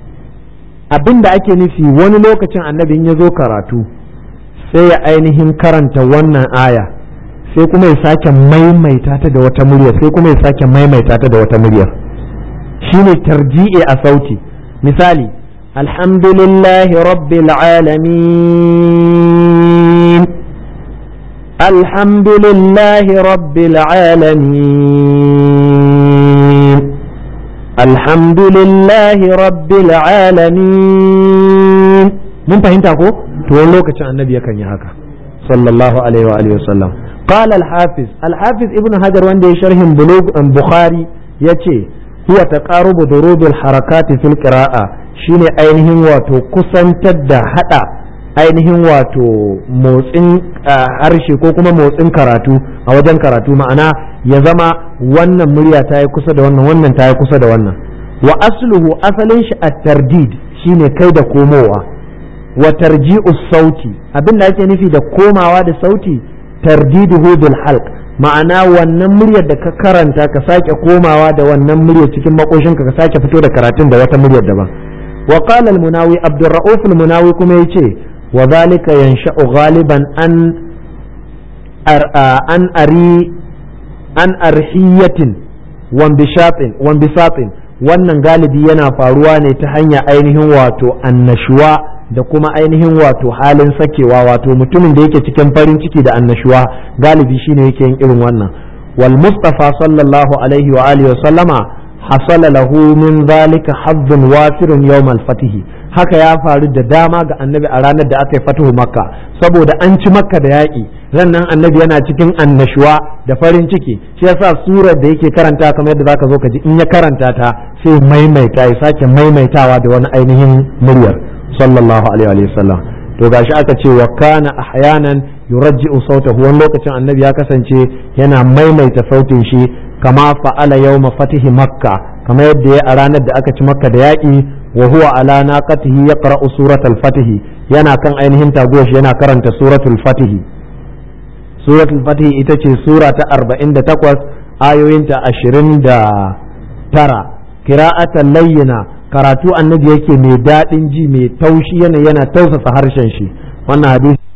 abin da ake nufi wani lokacin annabin ya zo karatu sai ya ainihin karanta wannan aya sai kuma ya sake maimaita ta da wata murya sai kuma ya sake maimaita ta da wata murya shine tarji'i a sauti misali alhamdulillahi rabbil alamin alhamdulillahi rabbil alamin alhamdulillahi rabbil alamin mun fahimta ko to wani lokacin annabi yakan yi haka sallallahu alaihi wa alihi wasallam قال الحافظ الحافظ ابن حجر وندي شرح بلوغ البخاري يتي هو تقارب ضروب الحركات في القراءة shine ainihin wato kusantar da hada ainihin wato motsin harshe ko kuma motsin karatu a wajen karatu ma'ana ya zama wannan murya ta yi kusa da wannan wannan ta yi kusa da wannan wa asluhu asalin shi a tardid shine kai da komowa wa tarji'u sauti abin da ake nufi da komawa da sauti tardiduhu bil halq ma'ana wannan muryar da ka karanta ka sake komawa da wannan muryar cikin makoshinka ka sake fito da karatun da wata muryar daban wa qala al munawi abdurrauf al munawi kuma yace wa zalika yansha'u ghaliban an an ari an arhiyatin wambishatin wambisatin wannan galibi yana faruwa ne ta hanya ainihin wato annashuwa da kuma ainihin wato halin sakewa wato mutumin da yake cikin farin ciki da annashuwa galibi shine yake yin irin wannan wal mustafa sallallahu alaihi wa alihi wa sallama hasala lahu min zalika hazzun wafirun yawm al haka ya faru da dama ga annabi a ranar da aka yi fatuhu makka saboda an ci makka da yaƙi rannan annabi yana cikin annashuwa da farin ciki shi yasa surar da yake karanta kamar yadda zaka zo ka ji in ya karanta ta sai maimaita ya sake maimaitawa da wani ainihin muryar sallallahu alaihi wa sallam to gashi aka ce wa kana ahyanan yurajji'u sautahu wani lokacin annabi ya kasance yana maimaita sautin shi kama fa'ala yawma fatihi makka kamar yadda ya a ranar da aka ci makka da yaƙi wa huwa ala naqatihi yaqra'u suratul fatihi yana kan ainihin taguwar shi yana karanta suratul fatihi suratul fatihi ita ce sura ta 48 ayoyinta 29 kira'atan layyina karatu annabi yake mai daɗin ji mai taushi yana yana tausasa harshen shi wannan hadisi